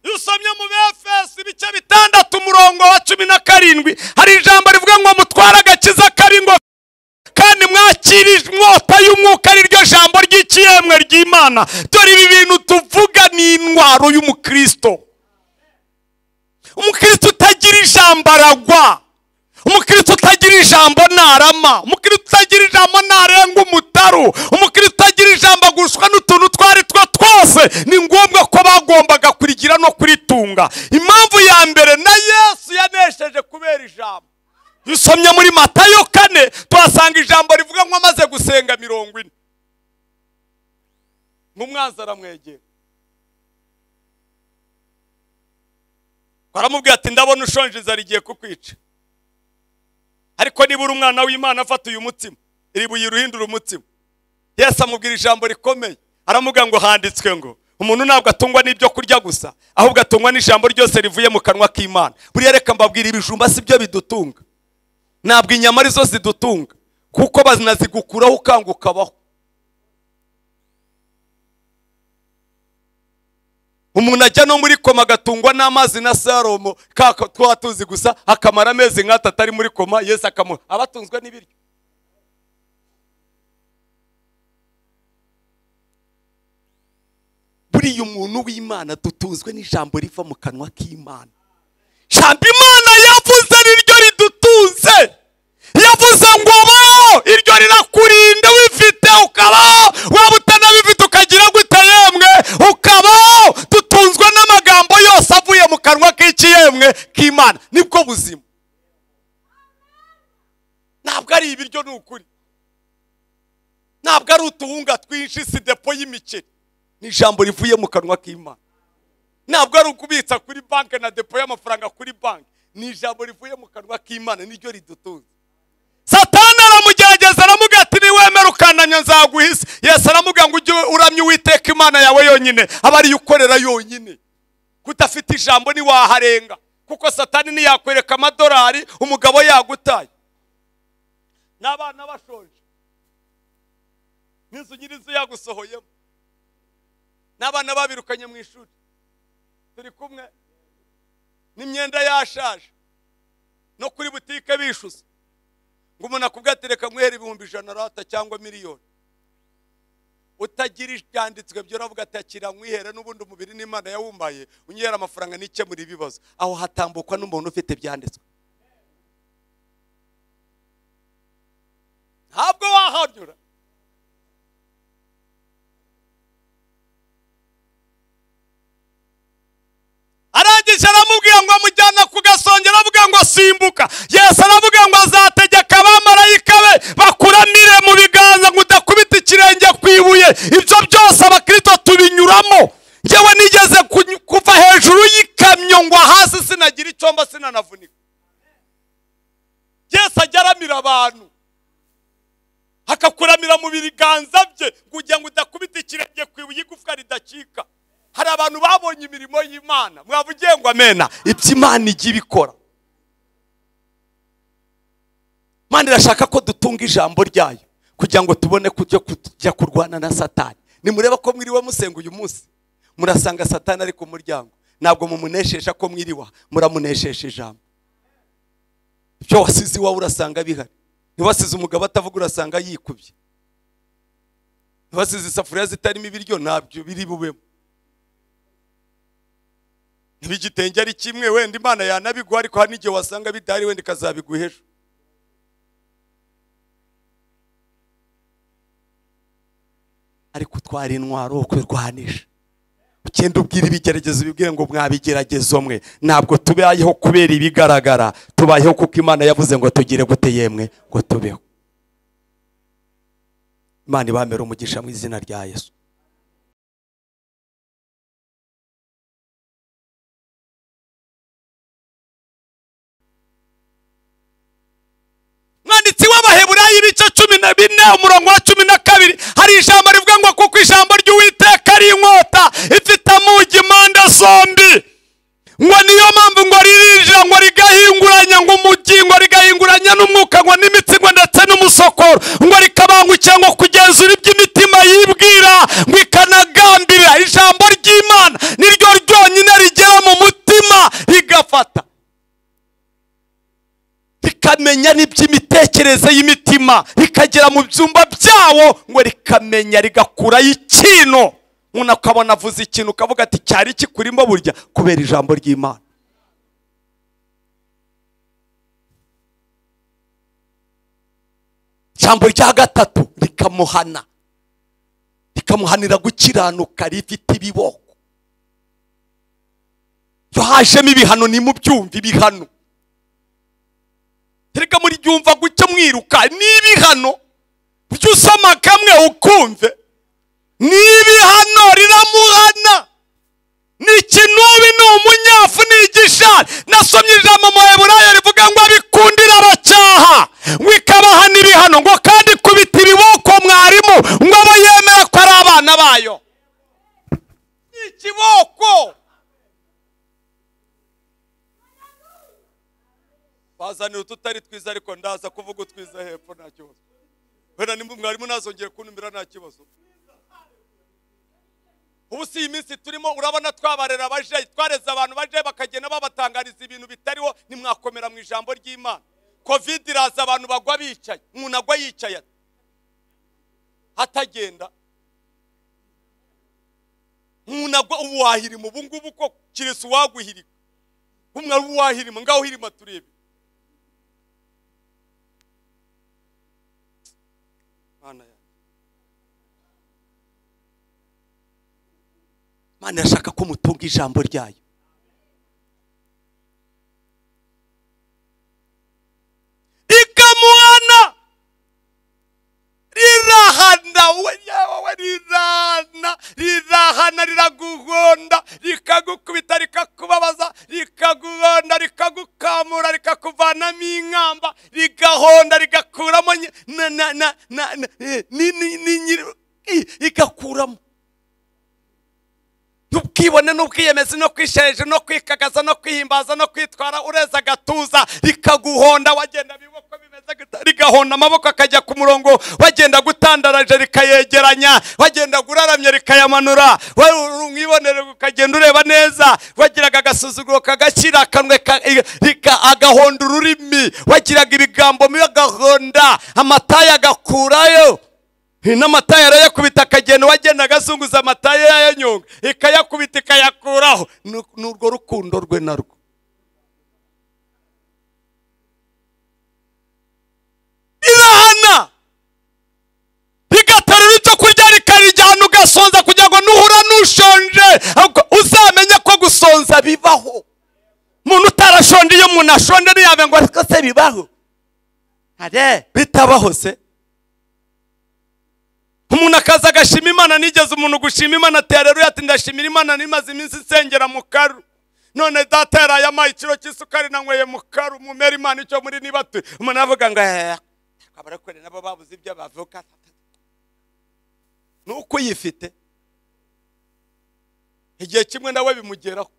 iyo usomye mu befesi ibice bitandatu umurongo wa cumi na karindwi hari ijambo rivuga ngo mutware agakiza karingo kandi mwakira inkota y'umwuka ari ryo jambo ry'ikiyemwe ry'imana dore ibi bintu tuvuga ni intwaro y'umukristo umukristo utagira ijambo aragwa umukristo utagira ijambo ntarama umukristo utagira ijambo ntarenga umutaru umukristo utagira ijambo agushwa n'utuntu twa ari two twose ni ngombwa ko bagombaga kurigira no kuritunga impamvu ya mbere na yesu yanesheje kubera ijambo Iyo usomye muri matayo kane tuhasanga ijambo rivuga ngo amaze gusenga mirongo ine nk'umwanzi aramwegera baramubwira ati ndabona ushonje inzara igiye kukwica ariko niba uri umwana w'imana afata uyu mutima iri buye uruhindura umutima yesu amubwira ijambo rikomeye aramuga ngo handitswe ngo umuntu ntabwo atungwa n'ibyo kurya gusa ahubwo atungwa n'ijambo ryose rivuye mu kanwa k'imana buriya reka mbabwira ibijumba si byo bidutunga ntabwo inyama arizo zidutunga kuko bazinazigukuraho ukanga ukabaho umuntu ajya no muri koma agatungwa n'amazi na saromo kaka twaba tuzi gusa akamara amezi nk'atatu atari muri koma yesu akamuha abatunzwe n'ibiryo buriya umuntu w'imana dutunzwe n'ijambo riva mu kanwa k'imana ijambo imana yavuze niryo ridutunze yavuze ngo baho iryo rirakurinda wifite ukabaho waba utanabifite ukagira gute yemwe ukabaho dutunzwe n'amagambo yose avuye mu kanwa k'iki yemwe k'imana nibwo buzima ntabwo ari ibiryo ni ukuri ntabwo ari utuwunga twinshi si depo y'imikeri ni ijambo rivuye mu kanwa k'imana ntabwo ari ukubitsa kuri banki na depo y'amafaranga kuri banki ni ijambo rivuye mu kanwa k'imana niryo ridutunze satani aramugerageza aramuga ati niwemera ukanamya nzaguhise yesu aramuga ngo ujye uramya uwiteka imana yawe yonyine aba ariyo ukorera yonyine kudafite ijambo ntiwaharenga kuko satani ntiyakwereka amadolari umugabo yagutaye n'abana bashonje n'inzu nyir'inzu yagusohoyemo n'abana babirukanye mu ishuri turi kumwe n'imyenda yashaje no kuri butike bishyuza ngo umuntu akubwira ati reka nywere ibihumbi ijana rata cyangwa miliyoni utagira ibyanditswe byo uravuga ati akira nkwihere n'ubundi umubiri n'imana yawumbaye unyihera amafaranga n'ikemura ibibazo aho hatambukwa n'umuntu ufite ibyanditswe ntabwo wahanyura arangije aramubwira ngo amujyana ku gasonge aravuga ngo simbuka yesu aravuga ngo azategeka abamarayika be bakuramire mu biganza ngo udakubita ikirenge ku ibuye ibyo byose abakristo tubinyuramo yewe nigeze kunyu- kuva hejuru y'ikamyo ngo hasi sinagira icyo mba sinanavunika yesu ajya aramira abantu akakuramira mu biganza bye kugira ngo udakubita ikirenge ku ibuye igufwa ridacika hari abantu babonye imirimo y'imana mwavugiye ngo amena ibyo imana ijya ibikora imana irashaka ko dutunga ijambo ryayo kugira ngo tubone kujya kujya kurwana na satani nimureba ko mwiriwe musenga uyu munsi murasanga satani ari ku muryango ntabwo mumunesheje ko mwiriwa muramunesheje ijambo ibyo wasize iwawe urasanga bihari ntiwasize umugabo atavuga urasanga yikubye ntiwasize isafuriya zitarimo ibiryo ntabyo biri bubemo ntibigitenge ari kimwe wenda imana yanabiguha ariko hari n'igihe wasanga bidahari wenda ikazabiguha ejo ariko utwara intwaro ukirwanisha ugenda ubwira ibigeragezo bibwire ngo mwabigeragezo mwe ntabwo tubayeho kubera ibigaragara tubayeho kuko imana yavuze ngo tugire gute yemwe ngo tubeho imana ibamere umugisha mu izina rya yesu mwanditsi w'abaheburayi ibice cumi na bine umurongo wa cumi na kabiri hari ijambo rivuga ngo kuko ijambo ry'uwiteka ari inkota ifite amugi impande zombi ngo niyo mpamvu ngo ririnjira ngo rigahinguranya ngo umugi ngo rigahinguranya n'umwuka ngo n'imitsi ngo ndetse n'umusokoro ngo rikabangukira ngo kugenzura ibyo imitima yibwira ngo ikanagambirira ijambo ry'imana niryo ryonyine rigera mu mutima rigafata rikamenya n'iby'imitekerereze y'imitima rikagera mu byumba byawo ngo rikamenya rigakurayo ikintu umuntu akabona avuze ikintu ukavuga ati cyari kikurimo burya kubera ijambo ry'imana ijambo rya gatatu rikamuhana rikamuhanira gukiranuka rifite ibiboko iyo hajemo ibihano ni mu byumva ibihano reka muribyumva gucya mwiruka n'ibihano ujye usoma kamwe ukumve n'ibihano riramuhana ni ikinubi ni umunyafu ni igishari nasomye ijambo mu heburayo rivuga ngo abikundira abacyaha ngo ikabahana ibihano ngo kandi kubita ibiboko mwarimu ngo abo yemera ko ari abana bayo ni ikiboko bazanira ututari twiza ariko ndaza kuvuga utwiza hepfo nta kibazo wenda nimba mwarimu nazongeye kuntumira nta kibazo ubu si iyi minsi turimo urabona twabarera abajeyi twareze abantu bajeyi bakagenda babatangariza ibintu bitariho nimwakomera mu ijambo ry'imana kovide iraza abantu bagwa bicaye umuntu agwa yicaye atagenda umuntu agwa ubu wahirima ubu ngubu ko kirisi uwaguhirika umwe ari uwahirima ngaho uhirima turebe Mana yanjye. Imana irashaka ko mutunga ijambo ryayo ikamuhana rirahana we yawe rirahana rirahana riraguhonda rikagukubita rikakubabaza rikaguhonda rikagukamura rikakuvanamo inkamba rigahonda rigakuramo nyi- na na na na na- eh, ni ni ni nyiri- i- igakuramo n'ubwibone n'ubwiyemezi no kwishereje no kwikagaza no kwihimbaza no kwitwara ureza agatuza rikaguhonda wagenda biboko bimeze gute rigahonda amaboko akajya ku murongo wagenda gutandara rikomeje rikayegeranya wagendaga uraramye rikayamanura umwibonere ukagenda ureba neza wagiraga agasuzuguro kagakira akanwe ka- i- rika- agahonda ururimi wagiraga ibigambo mibi agahonda amataye agakurayo n'amata yarayakubita akagenda wagenda agazunguza amata ye yayanyonga ikayakubita ikayakuraho Ni- ni urwo rukundo rwe narwo rirahana rigaterura icyo kurya rikarijyana ugasonza kugira ngo nuhura nushonje ahubwo uzamenye ko gusonza bibaho umuntu utarashonje iyo umuntu ashonje ntiyabe ngo ariko se bibaho hare bitabaho se umuntu akaza agashima imana nigeze umuntu gushima imana ati hareruya ati ndashimira imana nimaze iminsi nsengera mu karu none data yarayamaye ikiro cy'isukari nanyweye mu karu mumera imana icyo muri niba tu umuntu aravuga ngo "Eh, abarokore nabo babuze ibyo bavuga ni uko uyifite igihe kimwe nawe bimugeraho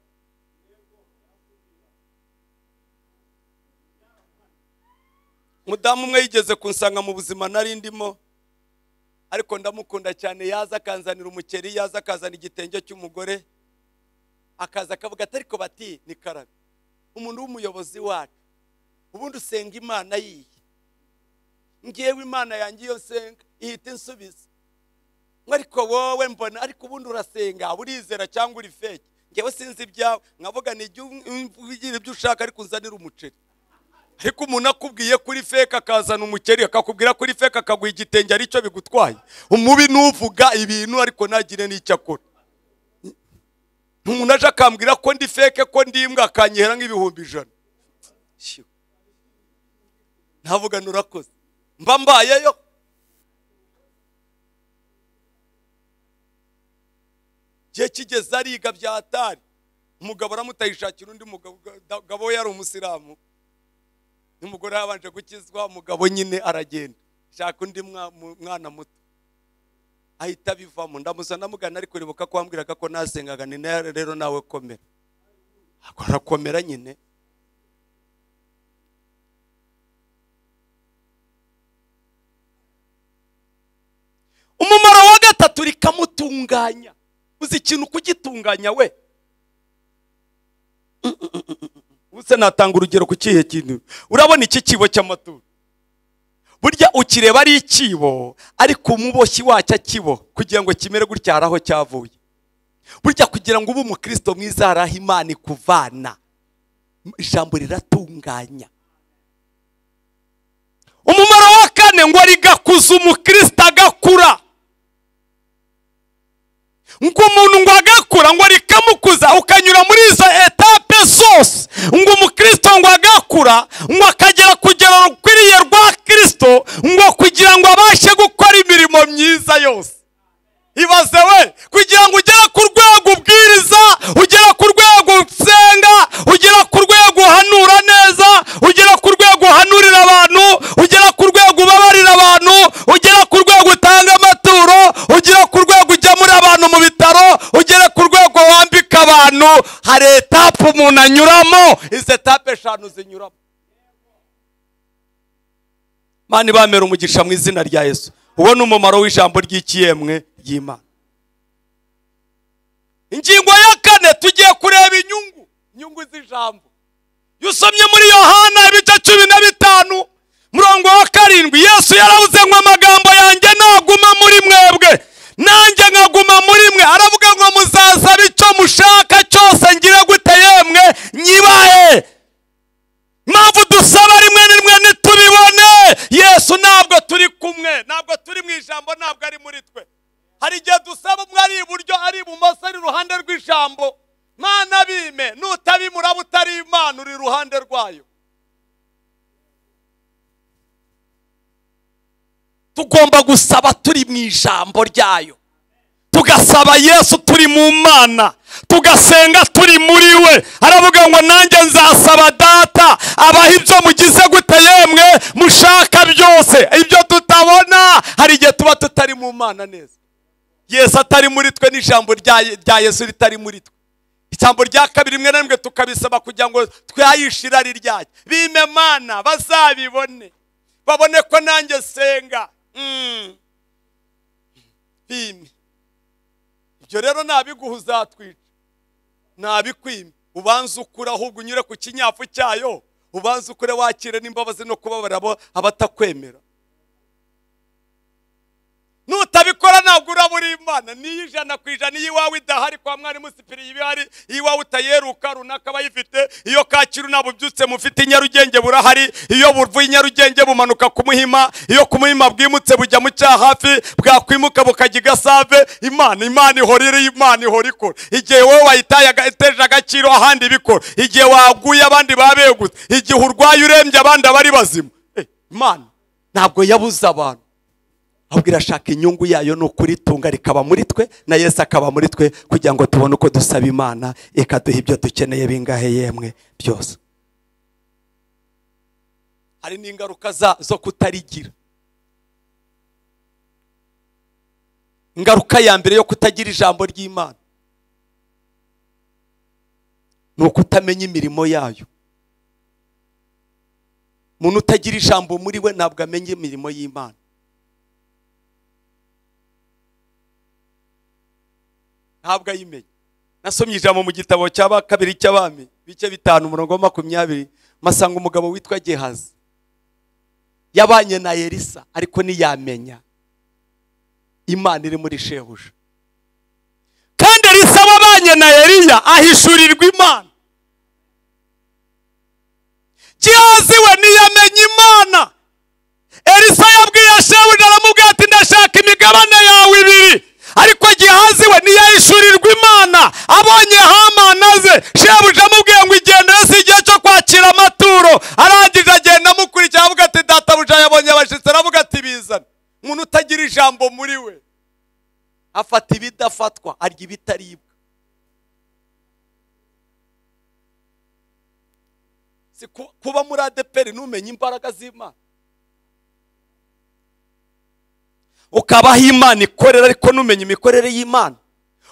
umudamu umwe yigeze kunsanga mu buzima nari ndimo ariko ndamukunda cyane yaza akanzanira umukeri yaza akazana igitenge cy'umugore akaza akavuga ati ariko bati ni karabe umuntu w'umuyobozi wacu ubundi usenga imana yiye ngewe imana yanjye iyo nsenga ihita insubiza ngo ariko wowe mbona ariko ubundi urasenga urizera cyangwa uri feke ngewe sinzi ibyawe nkavuga ni jya ugira ibyo ushaka ariko unzanire umuceri ariko umuntu akubwiye kuri feke akazana umukeri akakubwira kuri feke akaguha igitenge aricyo bigutwaye umubi n'uvuga ibintu ariko ntagire n'icyo akora umuntu aje akambwira ko ndi feke ko ndi imbwa akanyihera nk'ibihumbi ijana Shyo. ntavuga nurakoze mba mbayeyo igihe kigeze ariga bya atari umugabo aramutayishakira undi mugabo we yari umusilamu n'umugore yabanje gukizwa umugabo nyine aragenda shaka undi mwa- mu- mwana muto ahita abivamo ndamusa ndamugana ariko uribuka ko wambwiraga ko nasengaga ni na- rero nawe komera Ako arakomera nyine umumaro wa gatatu rikamutunganya uzi ikintu kugitunganya we ubuse natanga urugero ku kihe kintu urabona iki kibo cy'amaturo burya ukireba ari ikibo ariko umuboshyi wacyo akibo kugira ngo kimere gutya hari aho cyavuye burya kugira ngo ube umukristo mwiza hari aho imana ikuvana ijambo riratunganya umumaro wa kane ngo rigakuza umukristo agakura ngo umuntu ngo agakura ngo rikamukuza ukanyura muri izo etape zose ngo umukristo ngo agakura ngo akagera kugera rukwiriye rwa kirisito ngo kugira ngo abashe gukora imirimo myiza yose ibaze we kugira ngo ugere ku rwego ubwiriza ugera ku rwego usenga ugera ku rwego uhanura neza ugera ku rwego uhanurira abantu ugera ku rwego ubabarira abantu ugera ku rwego utanga amaturo ugera ku rwego ujya muri abantu mu bitaro ugera ku rwego wambika abantu hari etape umuntu anyuramo izi etape eshanu zinyuramo mani bamera umugisha mu izina rya yesu uwo ni umumaro w'ijambo ry'ikiyemwe ry'imana ingingo ya kane tugiye kureba inyungu inyungu z'ijambo iyo usomye muri yohana ibice cumi na bitanu murongo wa karindwi yesu yaravuze ngo amagambo yanjye naguma muri mwebwe nanjye nkaguma muri mwe aravuga ngo muzasaba icyo mushaka cyose ngire gute yemwe nyibahe mpamvu dusaba rimwe na rimwe ntitubibone yesu ntabwo turi kumwe ntabwo turi mu ijambo ntabwo ari muri twe hari igihe dusaba umwe ari iburyo ari ibumoso ari iruhande rw'ijambo mwana bime nutabimura butari imana uri iruhande rwayo tugomba gusaba turi mu ijambo ryayo tugasaba yesu turi mu mana tugasenga turi muri we aravuga ngo nanjye nzasaba data abaha ibyo mugize gute yemwe mushaka byose ibyo tutabona hari igihe tuba tutari mu mana neza yesu atari muri twe n'ijambo rya rya yesu ritari muri twe ijambo rya kabiri rimwe na rimwe tukabisaba kugira ngo twayishe irari ryacyo bime mana bazabibone babone ko nanjye senga Mm. ntibime ibyo rero nabiguha uzatwica nabikwime ubanze ukure ahubwo unyure ku kinyafu cyayo ubanze ukure wakire n'imbabazi no kubabarira abo abatakwemera nutabikora ntabwo urabura imana niyo ijana ku ijana iyo iwawe idahari kwa mwarimu sipiri iba ihari iyo iwawe utayeruka runaka aba ayifite iyo kacyiru ntabwo ubyutse mufite i nyarugenge burahari iyo buvuye i nyarugenge bumanuka ku muhima iyo ku muhima bwimutse bujya mu cyahafi bwakwimuka bukajya i gasave imana imana ihora iri imana ihora ikora igihe wowe wayitaye aga- iteje agaciro ahandi ibikora igihe waguye abandi babegutse igihe urwaye urembye abandi abari bazima Eh, imana ntabwo yabuze abantu ahubwo irashaka inyungu yayo ni ukuritunga rikaba muri twe na yesu akaba muri twe kugira ngo tubone uko dusaba imana ikaduha ibyo dukeneye bingahe yemwe byose hari n'ingaruka za- zo kutarigira ingaruka ya mbere yo kutagira ijambo ry'imana ni ukutamenya imirimo yayo umuntu utagira ijambo muri we ntabwo amenya imirimo y'imana ntabwo ayimenye nasomye ijambo mu gitabo cya ba- kabiri cy'abami bice bitanu umurongo wa makumyabiri masanga umugabo witwa gehazi yabanye na elisa ariko ntiyamenya imana iri muri shebuja kandi elisa wabanye na eliya ahishurirwa imana gehazi we ntiyamenya imana elisa yabwiye shebuja aramubwira ati ndashaka imigabane yawe ibiri ariko gihazi we ntiyahishurirwa imana abonye hamana ze shebuja amubwiye ngo igendere si igihe cyo kwakira amaturo arangije agenda amukurikira avuga ati databuja yabonye abashyitsi aravuga ati bizane umuntu utagira ijambo muri we afata ibidafatwa arya ibitaribwa si ku- kuba muri adeperi ntumenye imbaraga z'imana ukabaho imana ikorera ariko numenye imikorere y'imana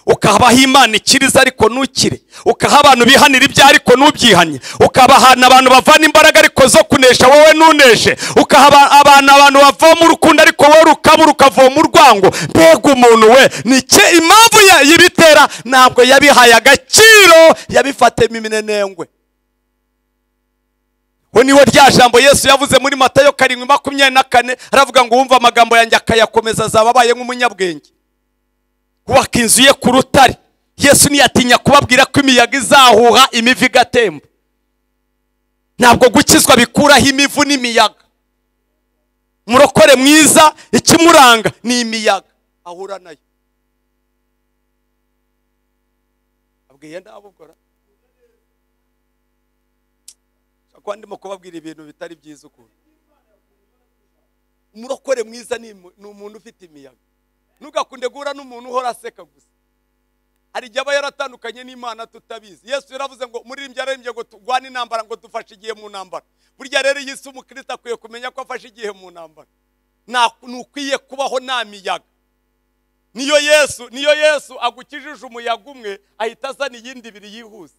ukabaho imana ikiriza ariko ntukire ukaha abantu bihanira ibyaha ariko ntubyihanye ukabahana abantu bavana imbaraga ariko zo kunesha wowe ntuneshe ukaha aba- abantu abantu bavoma urukundo ariko wowe rukabura ukavoma urwango mbega umuntu we ni iki- impamvu ya- y'ibitera ntabwo yabihaye agaciro yabifatemo iminenengwe we niwe rya jambo yesu yavuze muri matayo karindwi makumyabiri na kane aravuga ngo uwumva amagambo yanjye akayakomeza azaba abaye nk'umunyabwenge kubaka inzu ye ku rutare yesu ntiyatinya kubabwira ko imiyaga izahuha imivu igatemba ntabwo gukizwa bikuraho imivu n'imiyaga murokore mwiza ikimuranga ni imiyaga ahura nayo abwiye ntabukora kuba ndimo kubabwira ibintu bitari byiza ukuntu umurokore mwiza ni imu- ni umuntu ufite imiyaga ntugakunde guhura n'umuntu uhora aseka gusa hari igihe aba yaratandukanye n'imana tutabizi yesu yaravuze ngo muririmbyi yararembye ngo turwane intambara ngo dufashe igihe mu ntambara burya rero iyi si umukristo akwiye kumenya ko afashe igihe mu ntambara Nta- ntukwiye kubaho nta miyaga niyo yesu niyo yesu agukijije umuyaga umwe ahita azana iyindi ibiri yihuse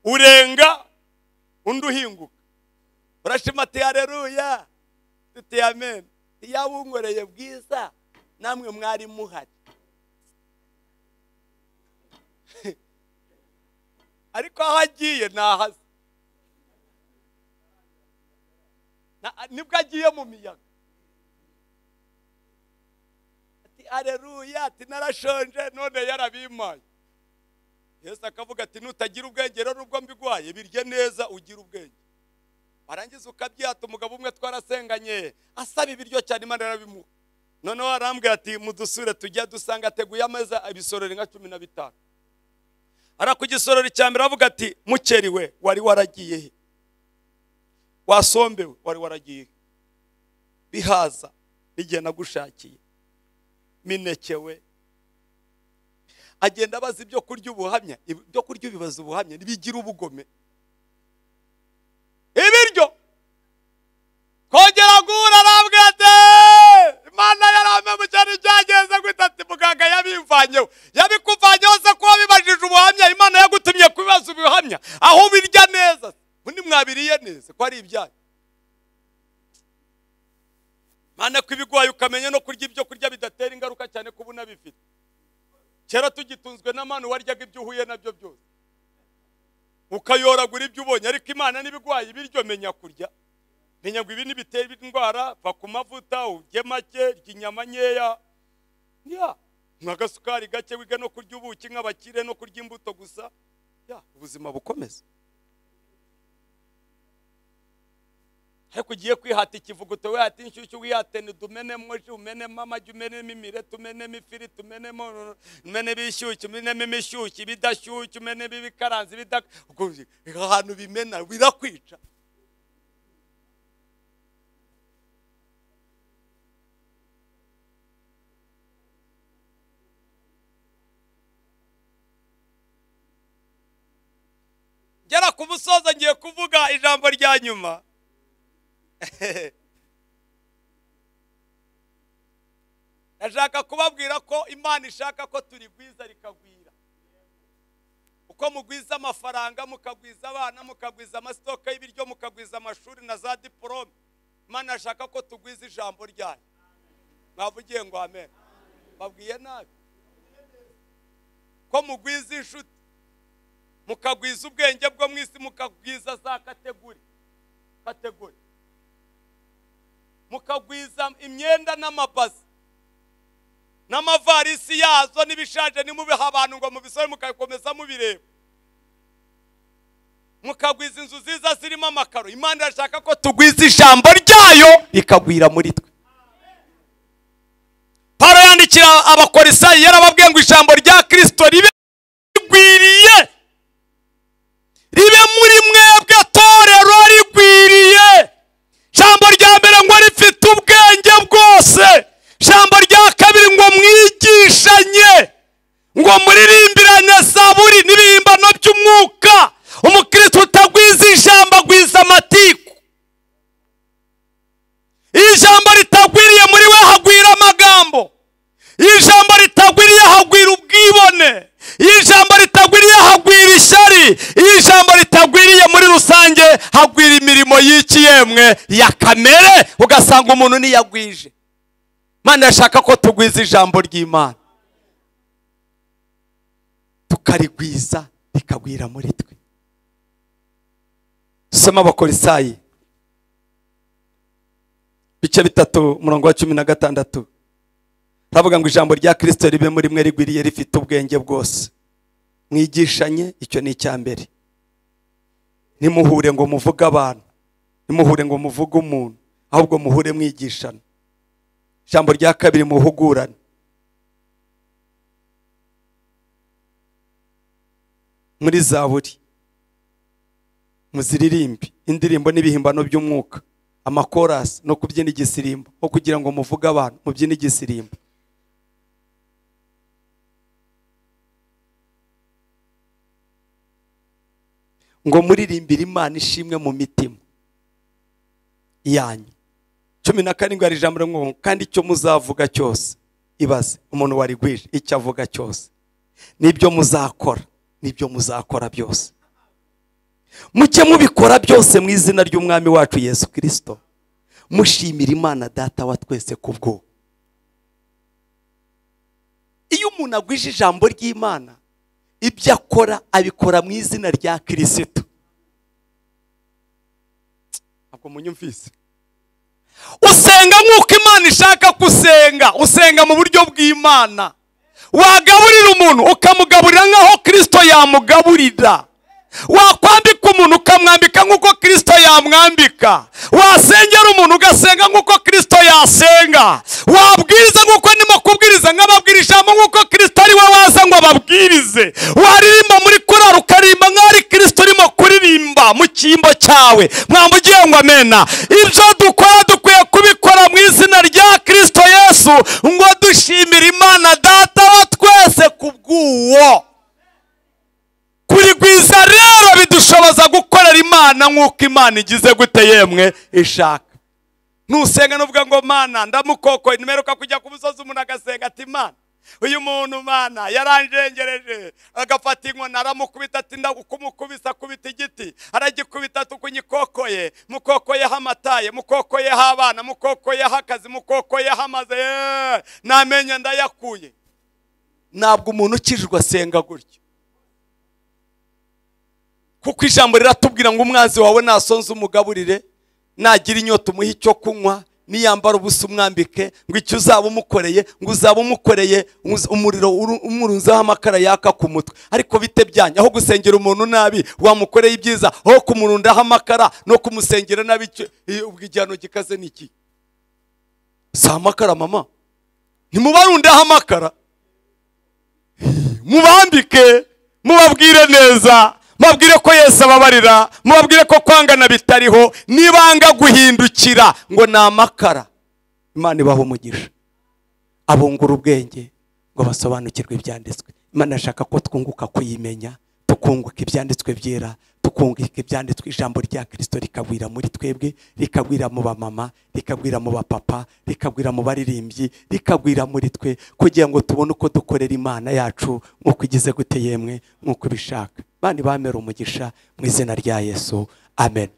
urenga undi uhinguka urashima ati hareruya tuti amen iyo abunkoreye bwiza namwe mwari muhari ariko aho agiye ntahaze Na- nibwo agiye mu miyaga ati hareruya ati narashonje none yarabimaye yesu akavuga ati nutagira ubwenge rero ubwo mbigwaye birye neza ugira ubwenge warangiza ukabyata umugabo umwe twarasenganye asaba ibiryo cyane imana yarabimuha noneho arambwira ati mudusure tujya dusanga ateguye ameza ibisorori nka cumi na bitanu ara ku gisorori cya mbere aravuga ati mukeri we wari waragiye he wasombewe wari waragiye he bihaza n'igihe nagushakiye mineke we agenda abaza ibyo kurya ubuhamya ibyo kurya ubibaza ubuhamya ntibigira ubugome ibiryo kongera guhura arambwira ati imana yaramemukira ibyagenze guhita ati muganga yabimvanyeho yabikuvanyeho se kuba bibajije ubuhamya imana yagutumye kubibaza ubuhamya aho ubirya neza undi mwabiriye neza ko ari ibyayo mana ko ibigwaye ukamenya no kurya ibyo kurya bidatera ingaruka cyane kuba unabifite kera tugitunzwe na manu waryaga ibyo uhuye nabyo byose ukayoragura ibyo ubonye ariko imana n'ibigwaye ibiryo menya kurya menya ngo ibi ntibitera indwara va ku mavuta urye make rya inyama nkeya ya n'agasukari gake wiga no kurya ubuki nk'abakire no kurya imbuto gusa ya ubuzima bukomeza ariko ugiye kwihata ikivuguto wihata inshyushyu wihate ntidumenemo ji umenemo amagi umenemo imireti umenemo ifiriti umenemo umenemo ibishyushyu umenemo imishyushyu ibidashyushyu umenemo ibikaranze ibidaka ahantu bimena birakwica ngera ku musozo ngiye kuvuga ijambo rya nyuma ndashaka kubabwira ko imana ishaka ko turigwiza rikagwira uko mugwiza amafaranga mukagwiza abana mukagwiza amasitoka y'ibiryo mukagwiza amashuri na za diporome imana ashaka ko tugwiza ijambo ryayo mwavugiye ngo amen babwiye nabi ko mugwiza inshuti mukagwiza ubwenge bwo mu isi mukagwiza za kategori kategori mukagwiza imyenda n'amabazi n'amavarisi yazo n'ibishaje nimubiha abantu ngo mubisore mukabikomeza mubireba mukagwiza inzu nziza zirimo amakaro imana irashaka ko tugwiza ijambo ryayo rikagwira muri twe paro yandikira abakorisayi yarababwiye ngo ijambo rya kirisito ribe rigwiriye ribe muri mwebwe torero rigwiriye ijambo rya mbere ngo rifite ubwenge bwose ijambo rya kabiri ngo mwigishanye ngo muririmbirane zaburi n'ibihimbano by'umwuka umukristo utagwiza ijambo agwiza amatiku iyo ijambo ritagwiriye muri we hagwira amagambo iyo ijambo ritagwiriye hagwira ubwibone iyo ijambo ritagwiriye hagwira ishyari iyo ijambo ritagwiriye muri rusange hagwira imirimo y'iki yemwe ya kamere ugasanga umuntu niyagwije imana yashaka ko tugwiza ijambo ry'imana tukarigwiza rikagwira muri twe dusoma abakorisayi bice bitatu umurongo wa cumi na gatandatu turavuga ngo ijambo rya kirisito ribe muri mwe rigwiriye rifite ubwenge bwose mwigishanye icyo ni icya mbere ntimuhure ngo muvuge abantu ntimuhure ngo muvuge umuntu ahubwo muhure mwigishana ijambo rya kabiri muhugurane muri za buri muziririmbe indirimbo n'ibihimbano by'umwuka amakorasi no kubyina igisirimbo aho kugira ngo muvuge abantu mubyine igisirimbo ngo muririmbire imana ishimwe mu mitima yanyu cumi na karindwi hari ijambo ngo kandi icyo muzavuga cyose ibaze umuntu warigwije icyo avuga cyose n'ibyo muzakora n'ibyo muzakora byose muke mubikora byose mu izina ry'umwami wacu yesu kirisito mushimira imana data wa twese kubwo iyo umuntu agwije ijambo ry'imana ibyo akora abikora mu izina rya kirisito ntabwo munyumvise usenga nk'uko imana ishaka gusenga usenga mu buryo bw'imana wagaburira umuntu ukamugaburira nk'aho kirisito yamugaburira wakwambika umuntu ukamwambika nk'uko kirisito yamwambika wasengera umuntu ugasenga nk'uko kirisito yasenga wabwiriza nk'uko ndimo kubwiriza nk'ababwira ijambo nk'uko kirisito ari we waza ngo ababwirize waririmba muri korari ukaririmba nk'aho ari kirisito urimo kuririmba mu cyimbo cyawe mwambugiye ngo amena ibyo dukora dukwiye kubikora mu izina rya kirisito yesu ngo dushimire imana data wa twese kubw'uwo kurigwiza rero bidushoboza gukorera imana nk'uko imana igize gute yemwe ishaka nusenga nuvuga ngo mana ndamukokoye nimeruka kujya ku musozi umuntu agasenga ati mana uyu muntu mana yaranjengereje agafata inkoni aramukubita ati ndagukubisa akubita igiti aragikubita tukunyikokoye mukokoyeho amataye mukokoyeho abana mukokoyeho akazi mukokoyeho amaze yeee namenya ndayakuye ntabwo umuntu ukijijwe asenga gutyo kuko ijambo riratubwira ngo umwanzi wawe nasonze umugaburire nagira inyota umuhe icyo kunywa niyambara ubusa umwambike ngo icyo uzaba umukoreye ngo uzaba umukoreye umuzi- umuriro uru- umurunzeho amakara yaka ku mutwe ariko bite byanyu aho gusengera umuntu nabi wamukoreye ibyiza aho kumurundaho amakara no kumusengera nabi icyo- i- ubwo igihano gikaze ni iki si amakara mama ntimubarundeho amakara mubambike mubabwire neza mubabwire ko yesu ababarira mubabwire ko kwangana bitariho nibanga guhindukira ngo ni amakara imana ibaha umugisha abungura ubwenge ngo basobanukirwe ibyanditswe imana ashaka ko twunguka kuyimenya tukunguka ibyanditswe byera tukunguka ibyanditswe ijambo rya kirisito rikagwira muri twebwe rikagwira mu bamama rikagwira mu bapapa rikagwira mu baririmbyi rikagwira muri twe kugira ngo tubone uko dukorera imana yacu nk'uko igize gute yemwe nk'uko ibishaka bani bamera umugisha mu izina rya yesu amen